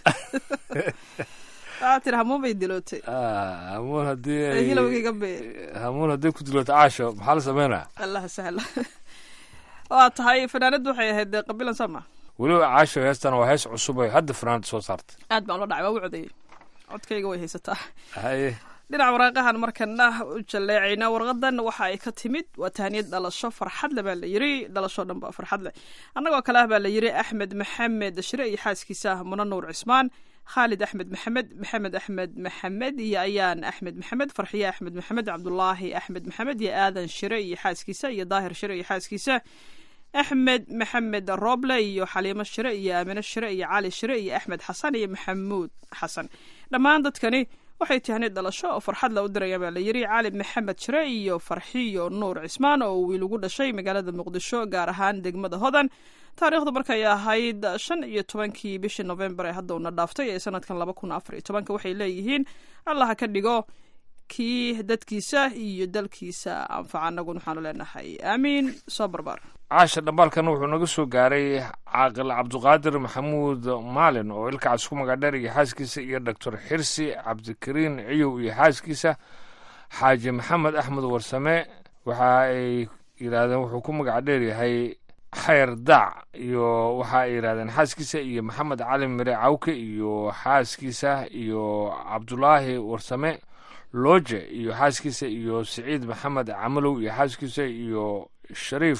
[SPEAKER 12] waxaa tiri hamuun bay dilootay
[SPEAKER 11] Ah, hamuun haddii
[SPEAKER 12] ee
[SPEAKER 11] ay
[SPEAKER 12] hilowgayga be
[SPEAKER 11] hamuun haddii ku dilooto caasho maxaa la sameynaa
[SPEAKER 12] allah sahla waa tahay fanaanaddu waxay ahayd dee qabilan sama
[SPEAKER 11] weliba caasho heestan waa hees cusub ay hadda fanaanada soo saartay
[SPEAKER 12] aad baan ula dhacay waa u codeeyey codkayga way haysataa
[SPEAKER 11] haye
[SPEAKER 12] dhinaca waraaqahan markana u jaleecayna warqadan waxa ay ka timid waa tahniyad dhalasho farxadle baa la yiri dhalasho dhan ba farxadle annagoo kale ah baa la yiri axmed maxamed shire iyo xaaskiisa ah muna nuur cismaan khaalid axmed maxamed maxamed axmed maxamed iyo ayaan axmed maxamed farxiye axmed maxamed cabdulaahi axmed maxamed iyo aadan shire iyo xaaskiisa iyo daahir shire iyo xaaskiisa axmed maxamed roble iyo xaliimo shire iyo aamine shire iyo cali shire iyo axmed xasan iyo maxamuud xasan dhammaan dadkani waxay tahnid dhalasho oo farxad la u diraya baa la yiri cali maxamed shire iyo farxiyo nuur cismaan oo wiil ugu dhashay magaalada muqdisho gaar ahaan degmada hodan taariikhdu markay ahayd shan iyo tobankii bishii novembar ee hadda una dhaaftay ee sanadkan laba kun afar iyo tobanka waxay leeyihiin allaha ka dhigo kii dadkiisa iyo dalkiisa anfaca anaguna waxaanu leenahay aamiin soo barbaar
[SPEAKER 11] caasha dhambaalkan wuxuu naga soo gaaray caaqil cabdiqaadir maxamuud maalin oo ilkacaas ku magadheer iyo xaaskiisa iyo doctor xirsi cabdikariin ciyow iyo xaaskiisa xaaji maxamed axmed warsame waxa ay yidhaahdeen wuxuu ku magac dheer yahay xayr daac iyo waxa ay yidhahdeen xaaskiisa iyo maxamed cali mire cawke iyo xaaskiisa iyo cabdulaahi warsame looje iyo xaaskiisa iyo siciid maxamed camalow iyo xaaskiisa iyo shariif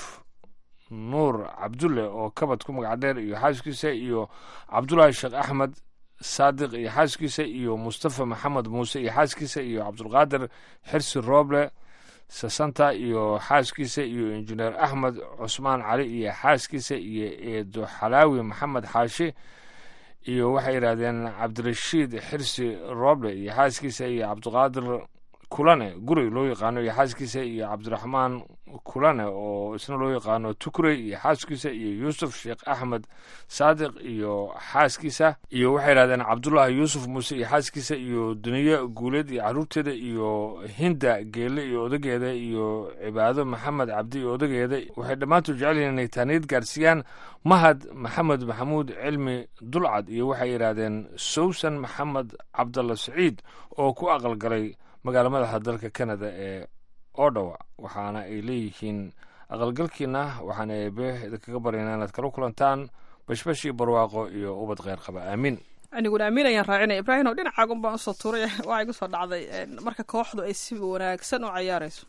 [SPEAKER 11] nuur cabdulle oo kabad ku magac dheer iyo xaaskiisa iyo cabdulaahi sheekh axmed saadiq iyo xaaskiisa iyo mustafa maxamed muuse iyo xaaskiisa iyo cabdulqaadir xirsi rooble sasanta iyo xaaskiisa iyo injineer axmed cusmaan cali iyo xaaskiisa iyo eedo xalaawi maxamed xaashi iyo waxay yidhahdeen cabdirashiid xirsi rooble iyo xaaskiisa iyo cabdiqaadir kulane guri loo yaqaano iyo xaaskiisa iyo cabdiraxmaan kulane oo isna loo yaqaano tukurey iyo xaaskiisa iyo yuusuf sheekh axmed saadiq iyo xaaskiisa iyo waxay yidhahdeen cabdullaahi yuusuf muuse iyo xaaskiisa iyo duniye guuleed iyo caruurteeda iyo hinda geelle iyo odageeda iyo cibaado maxamed cabdi iyo odageeda waxay dhammaantood jecel yihiin inay taaniyad gaarsiiyaan mahad maxamed maxamuud cilmi dulcad iyo waxay yidhaahdeen sowsan maxamed cabdalla saciid oo ku aqalgalay magaala madaxa dalka canada ee odawa waxaana ay leeyihiin aqalgalkiina waxaan eebe idinkaga baryaynaa inaad kala kulantaan bashbash iyo barwaaqo iyo ubad kheyr qaba aamiin
[SPEAKER 12] aniguna amiin ayaan raacinaya ibraahim oo dhinacaagun baan usoo tuuray waxaa igu soo dhacday marka kooxdu ay si wanaagsan u cayaarayso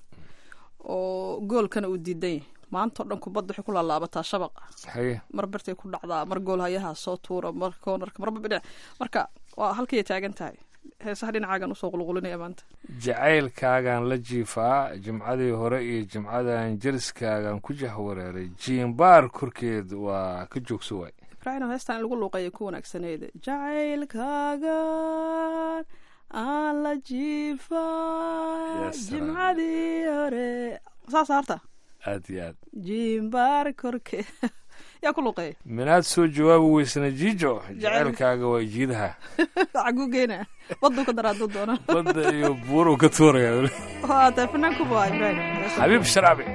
[SPEAKER 12] oo goolkana uu diidan yahay maanta oo dhan kubadda waxay ku laalaabataa shabaqa
[SPEAKER 11] haye
[SPEAKER 12] mar birtay ku dhacdaa mar gool hayaha soo tuura mar koonarka marba dhinac marka waa halkay taagan tahay heesaha dhinacaagan usoo qulqulinaya maanta
[SPEAKER 11] jacaylkaagaan la jiifaa jimcadii hore iyo jimcadan jeriskaagaan ku jahwareeray jiimbaar korkeed waa ka joogso waay
[SPEAKER 12] ibraahim heestan in lagu luuqeeya ku wanaagsaneyd jacaylkaagan aan la jiifaa jimcadii hore saasa harta
[SPEAKER 11] aad iyo aad
[SPEAKER 12] jiimbaar korkeed yaa ku luuqeeya
[SPEAKER 11] minaad soo jawaabi weysana jiijo jacaylkaaga waa jiidaha
[SPEAKER 12] xaguu geena baduu ka daraaduu doona
[SPEAKER 11] badda iyo buuruu ka tuuraya
[SPEAKER 12] waa tahay fanaankuba waa ibraahim
[SPEAKER 11] xabiib sharaabi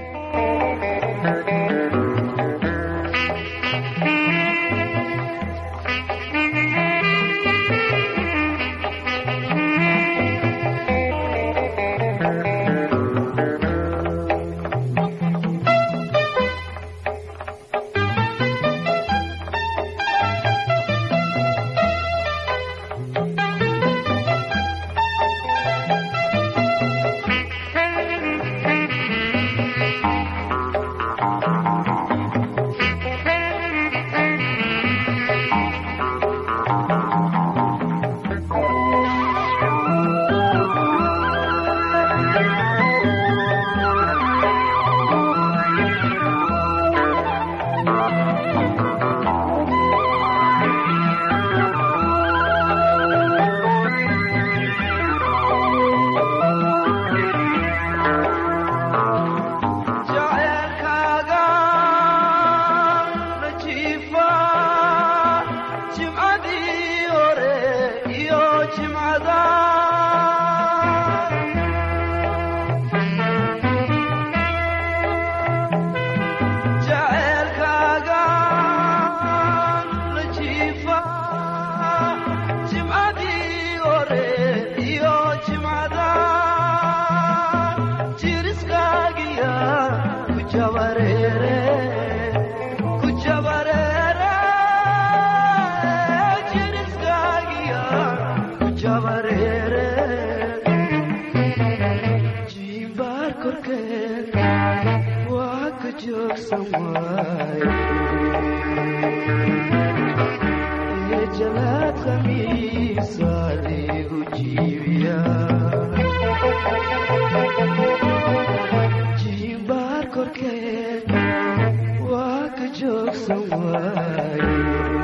[SPEAKER 13] joogsan waaye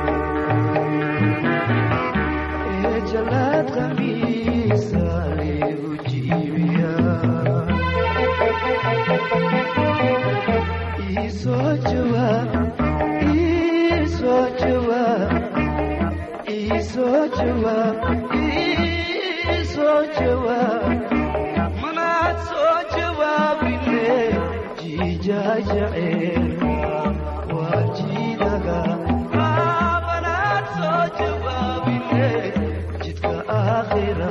[SPEAKER 13] ee jalaad qamiisa liigu jiibiyaa iisoo jawaab iisoo jawaab iisoo jawaab iisoo jawaab manaad soo jawaabine jiijaajaceelka waa jiidaga manaad soo jawaabine jidka aakhira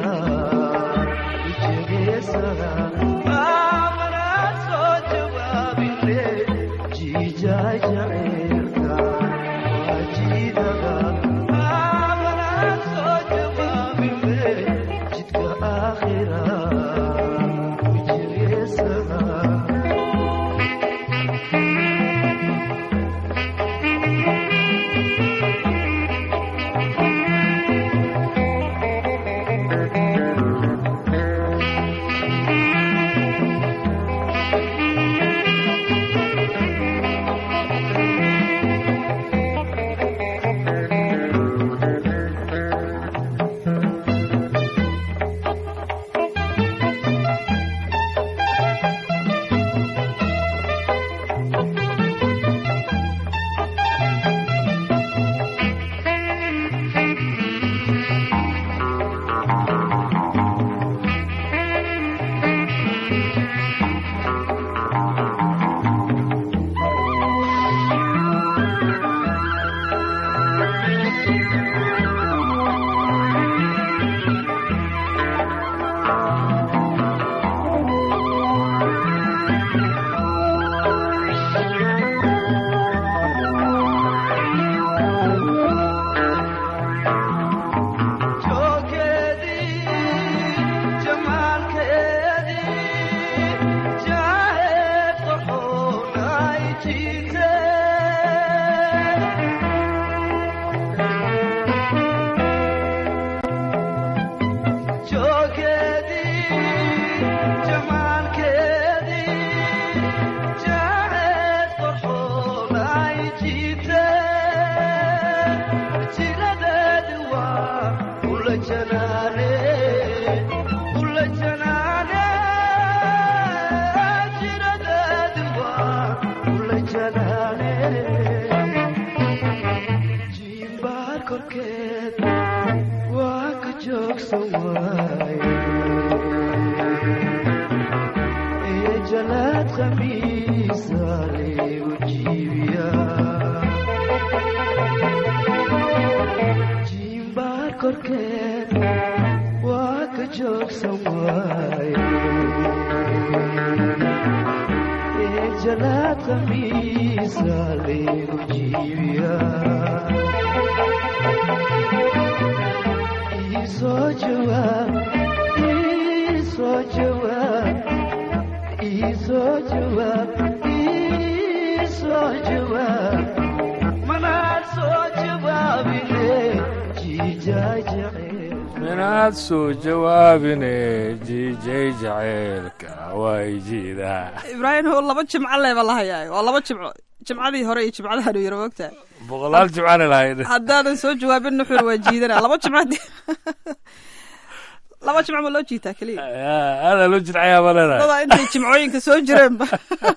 [SPEAKER 13] ujegeesada manaad soo jawaabine jiijaajaceelka waa jiidaga manaad soo jawaabine jidka aakhira ujegeesada jalaad khamiisa liigu jiibiyaa jiimbaar korkeed waa ka joogsan waaye ee jalaad khamiisa liigu jiibiyaa iisoo jawaab iisoo jawaab iisoo jawaab iisoo jawaab manaad soo jawaabine jiijaajacee
[SPEAKER 11] minaad soo jawaabine jiijay jaceylka way jiidaa
[SPEAKER 12] ibraahim oo laba jimco leeba la hayaa waa laba jimco jimcadii hore iyo jimcadaha new yar mogtaa
[SPEAKER 11] boqolaal jimcaana lahayd
[SPEAKER 12] haddaanan soo jawaabin nuxur waa jiidana laba jimco laba jimco ma loo jiitaa keliya
[SPEAKER 11] aadaa loo jidcayaa ma leedahay
[SPEAKER 12] dadaa intay jimcooyinka soo jireenba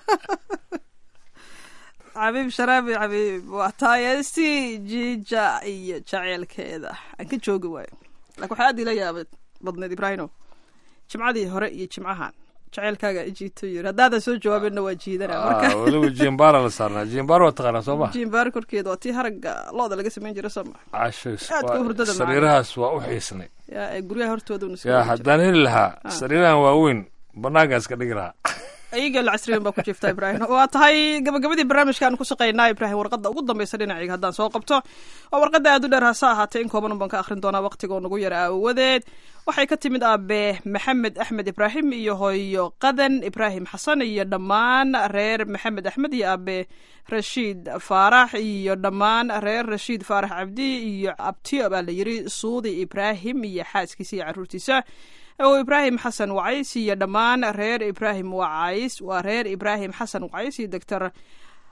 [SPEAKER 12] xabiib sharaabi xabiib waa taayesti jiija iyo jaceylkeeda aan ka joogi waayo laakiin waxaa aad ila yaabad badneed ibraahimo jimcadii hore iyo jimcahan jaceylkaaga ijiito yiri haddaadan soo jawaabinna waa jiidana marka
[SPEAKER 11] Ah, weliba jimbaara la saarnaa jimbaar waa taqaanaa soo ma
[SPEAKER 12] jimbaar korkeeda waa tii haragga looda laga samayn jira soo ma
[SPEAKER 11] casho
[SPEAKER 12] Aad ku hurdada macaan.
[SPEAKER 11] sariirahaas waa u xiisnay
[SPEAKER 12] yaa ee guryaha hortooda una
[SPEAKER 11] yaa haddaan heli lahaa
[SPEAKER 12] Ah.
[SPEAKER 11] sariirahan waaweyn banaankaas ka dhigi lahaa
[SPEAKER 12] ayaga la casriyan baa ku jirta ibraahim waa tahay gabagabadii barnaamijkaan ku shaqaynaa ibraahim warqadda ugu dambaysa dhinacayga haddaan soo qabto waa warqadda aad u dheer hase ahaatee in kooban baan ka akhrin doonaa waqtigoo nagu yara aawadeed waxay ka timid aabe maxamed axmed ibraahim iyo hooyo qadan ibraahim xasan iyo dhammaan reer maxamed axmed iyo aabe rashiid faarax iyo dhammaan reer rashiid faarax cabdi iyo abtiyo baa la yiri suudi ibraahim iyo xaaskiisa iyo caruurtiisa oo ibraahim xasan wacays iyo dhammaan reer ibraahim wacays waa reer ibraahim xasan wacays iyo doctor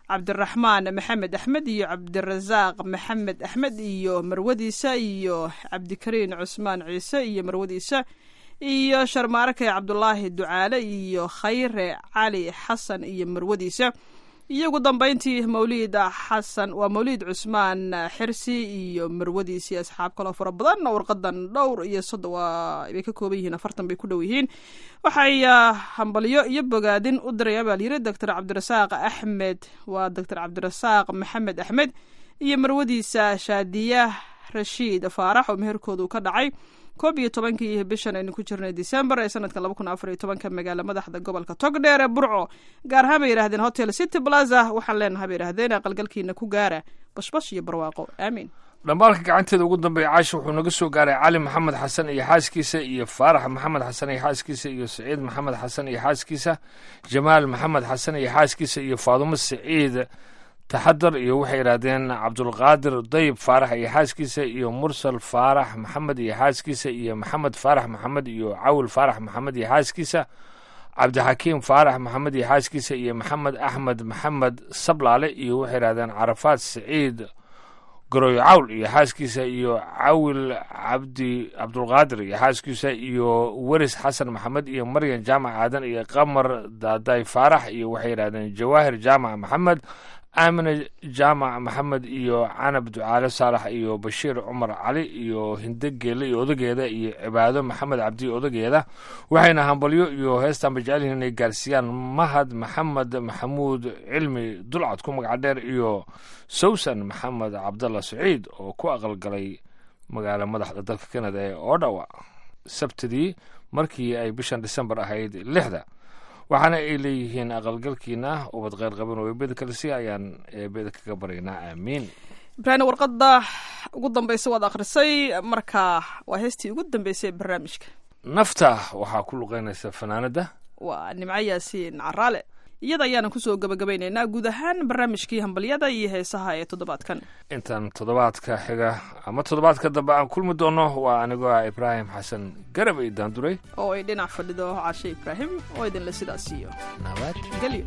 [SPEAKER 12] cabdiraxmaan maxamed axmed iyo cabdirasaaq maxamed axmed iyo marwadiisa iyo cabdikariin cusmaan ciise iyo marwadiisa iyo sharmaarke cabdulaahi ducaale iyo khayre cali xasan iyo marwadiisa iyo ugu dambeyntii mawliid xasan waa mawliid cusmaan xirsi iyo marwadiisii asxaab kaloo fara badan warqadan dhowr iyo soddon waa bay ka kooban yihiin afartan bay ku dhow yihiin waxay hambalyo iyo bogaadin u diraya baa layiri doctor cabdirasaaq axmed waa doctor cabdirasaaq maxamed axmed iyo marwadiisa shaadiya rashiid faarax oo meherkoodu ka dhacay koob iyo tobankii bishan aynu ku jirnay december ee sanadka laba kun afar iyo tobanka magaala madaxda gobolka togdheer ee burco gaar ahaan bay yidhahdeen hotel city plaza waxaan leenahay bay yidhahdeen aqalgalkiina ku gaara bashbash iyo barwaaqo aamiin
[SPEAKER 11] dhambaalka gacanteeda ugu dambeeya caasha wuxuu naga soo gaaray cali maxamed xasan iyo xaaskiisa iyo faarax maxamed xasan iyo xaaskiisa iyo saciid maxamed xasan iyo xaaskiisa jamaal maxamed xasan iyo xaaskiisa iyo faadumo saciid taxadar iyo waxay yidhaahdeen cabdulqaadir dayib faarax iyo xaaskiisa iyo mursal faarax maxamed iyo xaaskiisa iyo maxamed faarax maxamed iyo cawil faarax maxamed iyo xaaskiisa cabdixakiim faarax maxamed iyo xaaskiisa iyo maxamed axmed maxamed sablaale iyo waxay yidhahdeen carafaad saciid garoy cawl iyo xaaskiisa iyo cawil cabdi cabdulqaadir iyo xaaskiisa iyo weris xasan maxamed iyo maryan jaamac aadan iyo qamar daaday faarax iyo waxay yidhahdeen jawaahir jaamac maxamed aamine jaamac maxamed iyo canab ducaale saalax iyo bashiir cumar cali iyo hinde geele iyo odageeda iyo cibaado maxamed cabdi odageeda waxayna hambalyo iyo heestanba jecelyihin inay gaarsiiyaan mahad maxamed maxamuud cilmi dulcad ku magaca dheer iyo sawsan maxamed cabdalla saciid oo ku aqalgalay magaala madaxda dalka kanada ee oodhawa sabtidii markii ay bishan disembar ahayd lixda waxaana ay leeyihiin aqalgalkiina ubad kheyr qaban oo eebeda kalesi ayaan eebeda kaga baryaynaa aamiin
[SPEAKER 12] ibraahim warqadda ugu dambeysa waad akhrisay marka waa heestii ugu dambeysay ee barnaamijka
[SPEAKER 11] nafta waxaa ku luqeynaysa fanaanada
[SPEAKER 12] waa nimco yaasiin caraale iyada ayaana kusoo gabagabaynaynaa guud ahaan barnaamijkii hambalyada iyo heesaha ee toddobaadkan
[SPEAKER 11] intaan toddobaadka xiga ama toddobaadka dambe aan kulmi doono waa anigoo ah ibraahim xasan garab ay daanduray
[SPEAKER 12] oo ay dhinac fadhido cashe ibraahim oo idinle sidaas siiyo nabadgelyo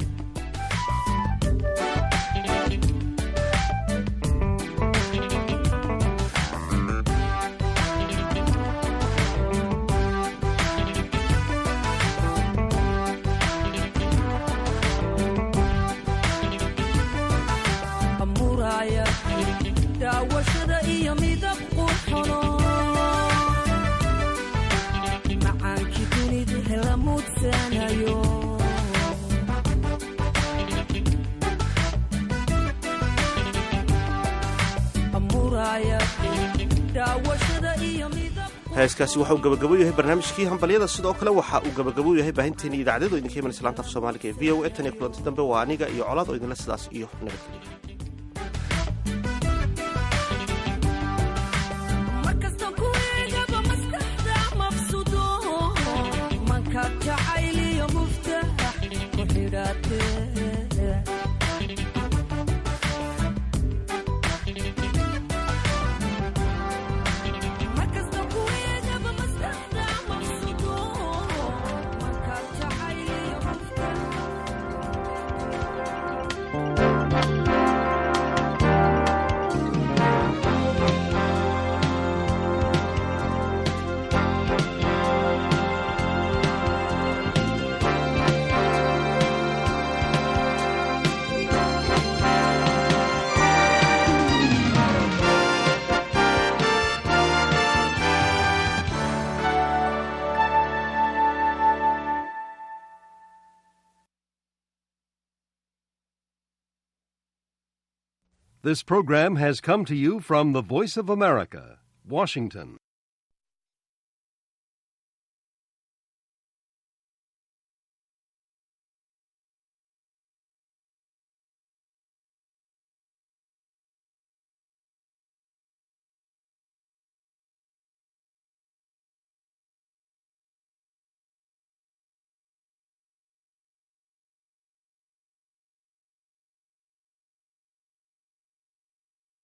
[SPEAKER 14] daawashada iyo midab qurxono macaankii dunida hela mudsanayo
[SPEAKER 1] heeskaasi waxa uu gabagabo yahay barnaamijkii hambalyada sidoo kale waxa uu gabagabo yahay baahinteeni idaacadadu idinka imanaysa laanta af soomaaliga ee v o e tan iyo kulanti dambe waa aniga iyo colaad oo idinle sidaas iyo nabadgelyo
[SPEAKER 15] This program has come to you from the Voice of America, Washington.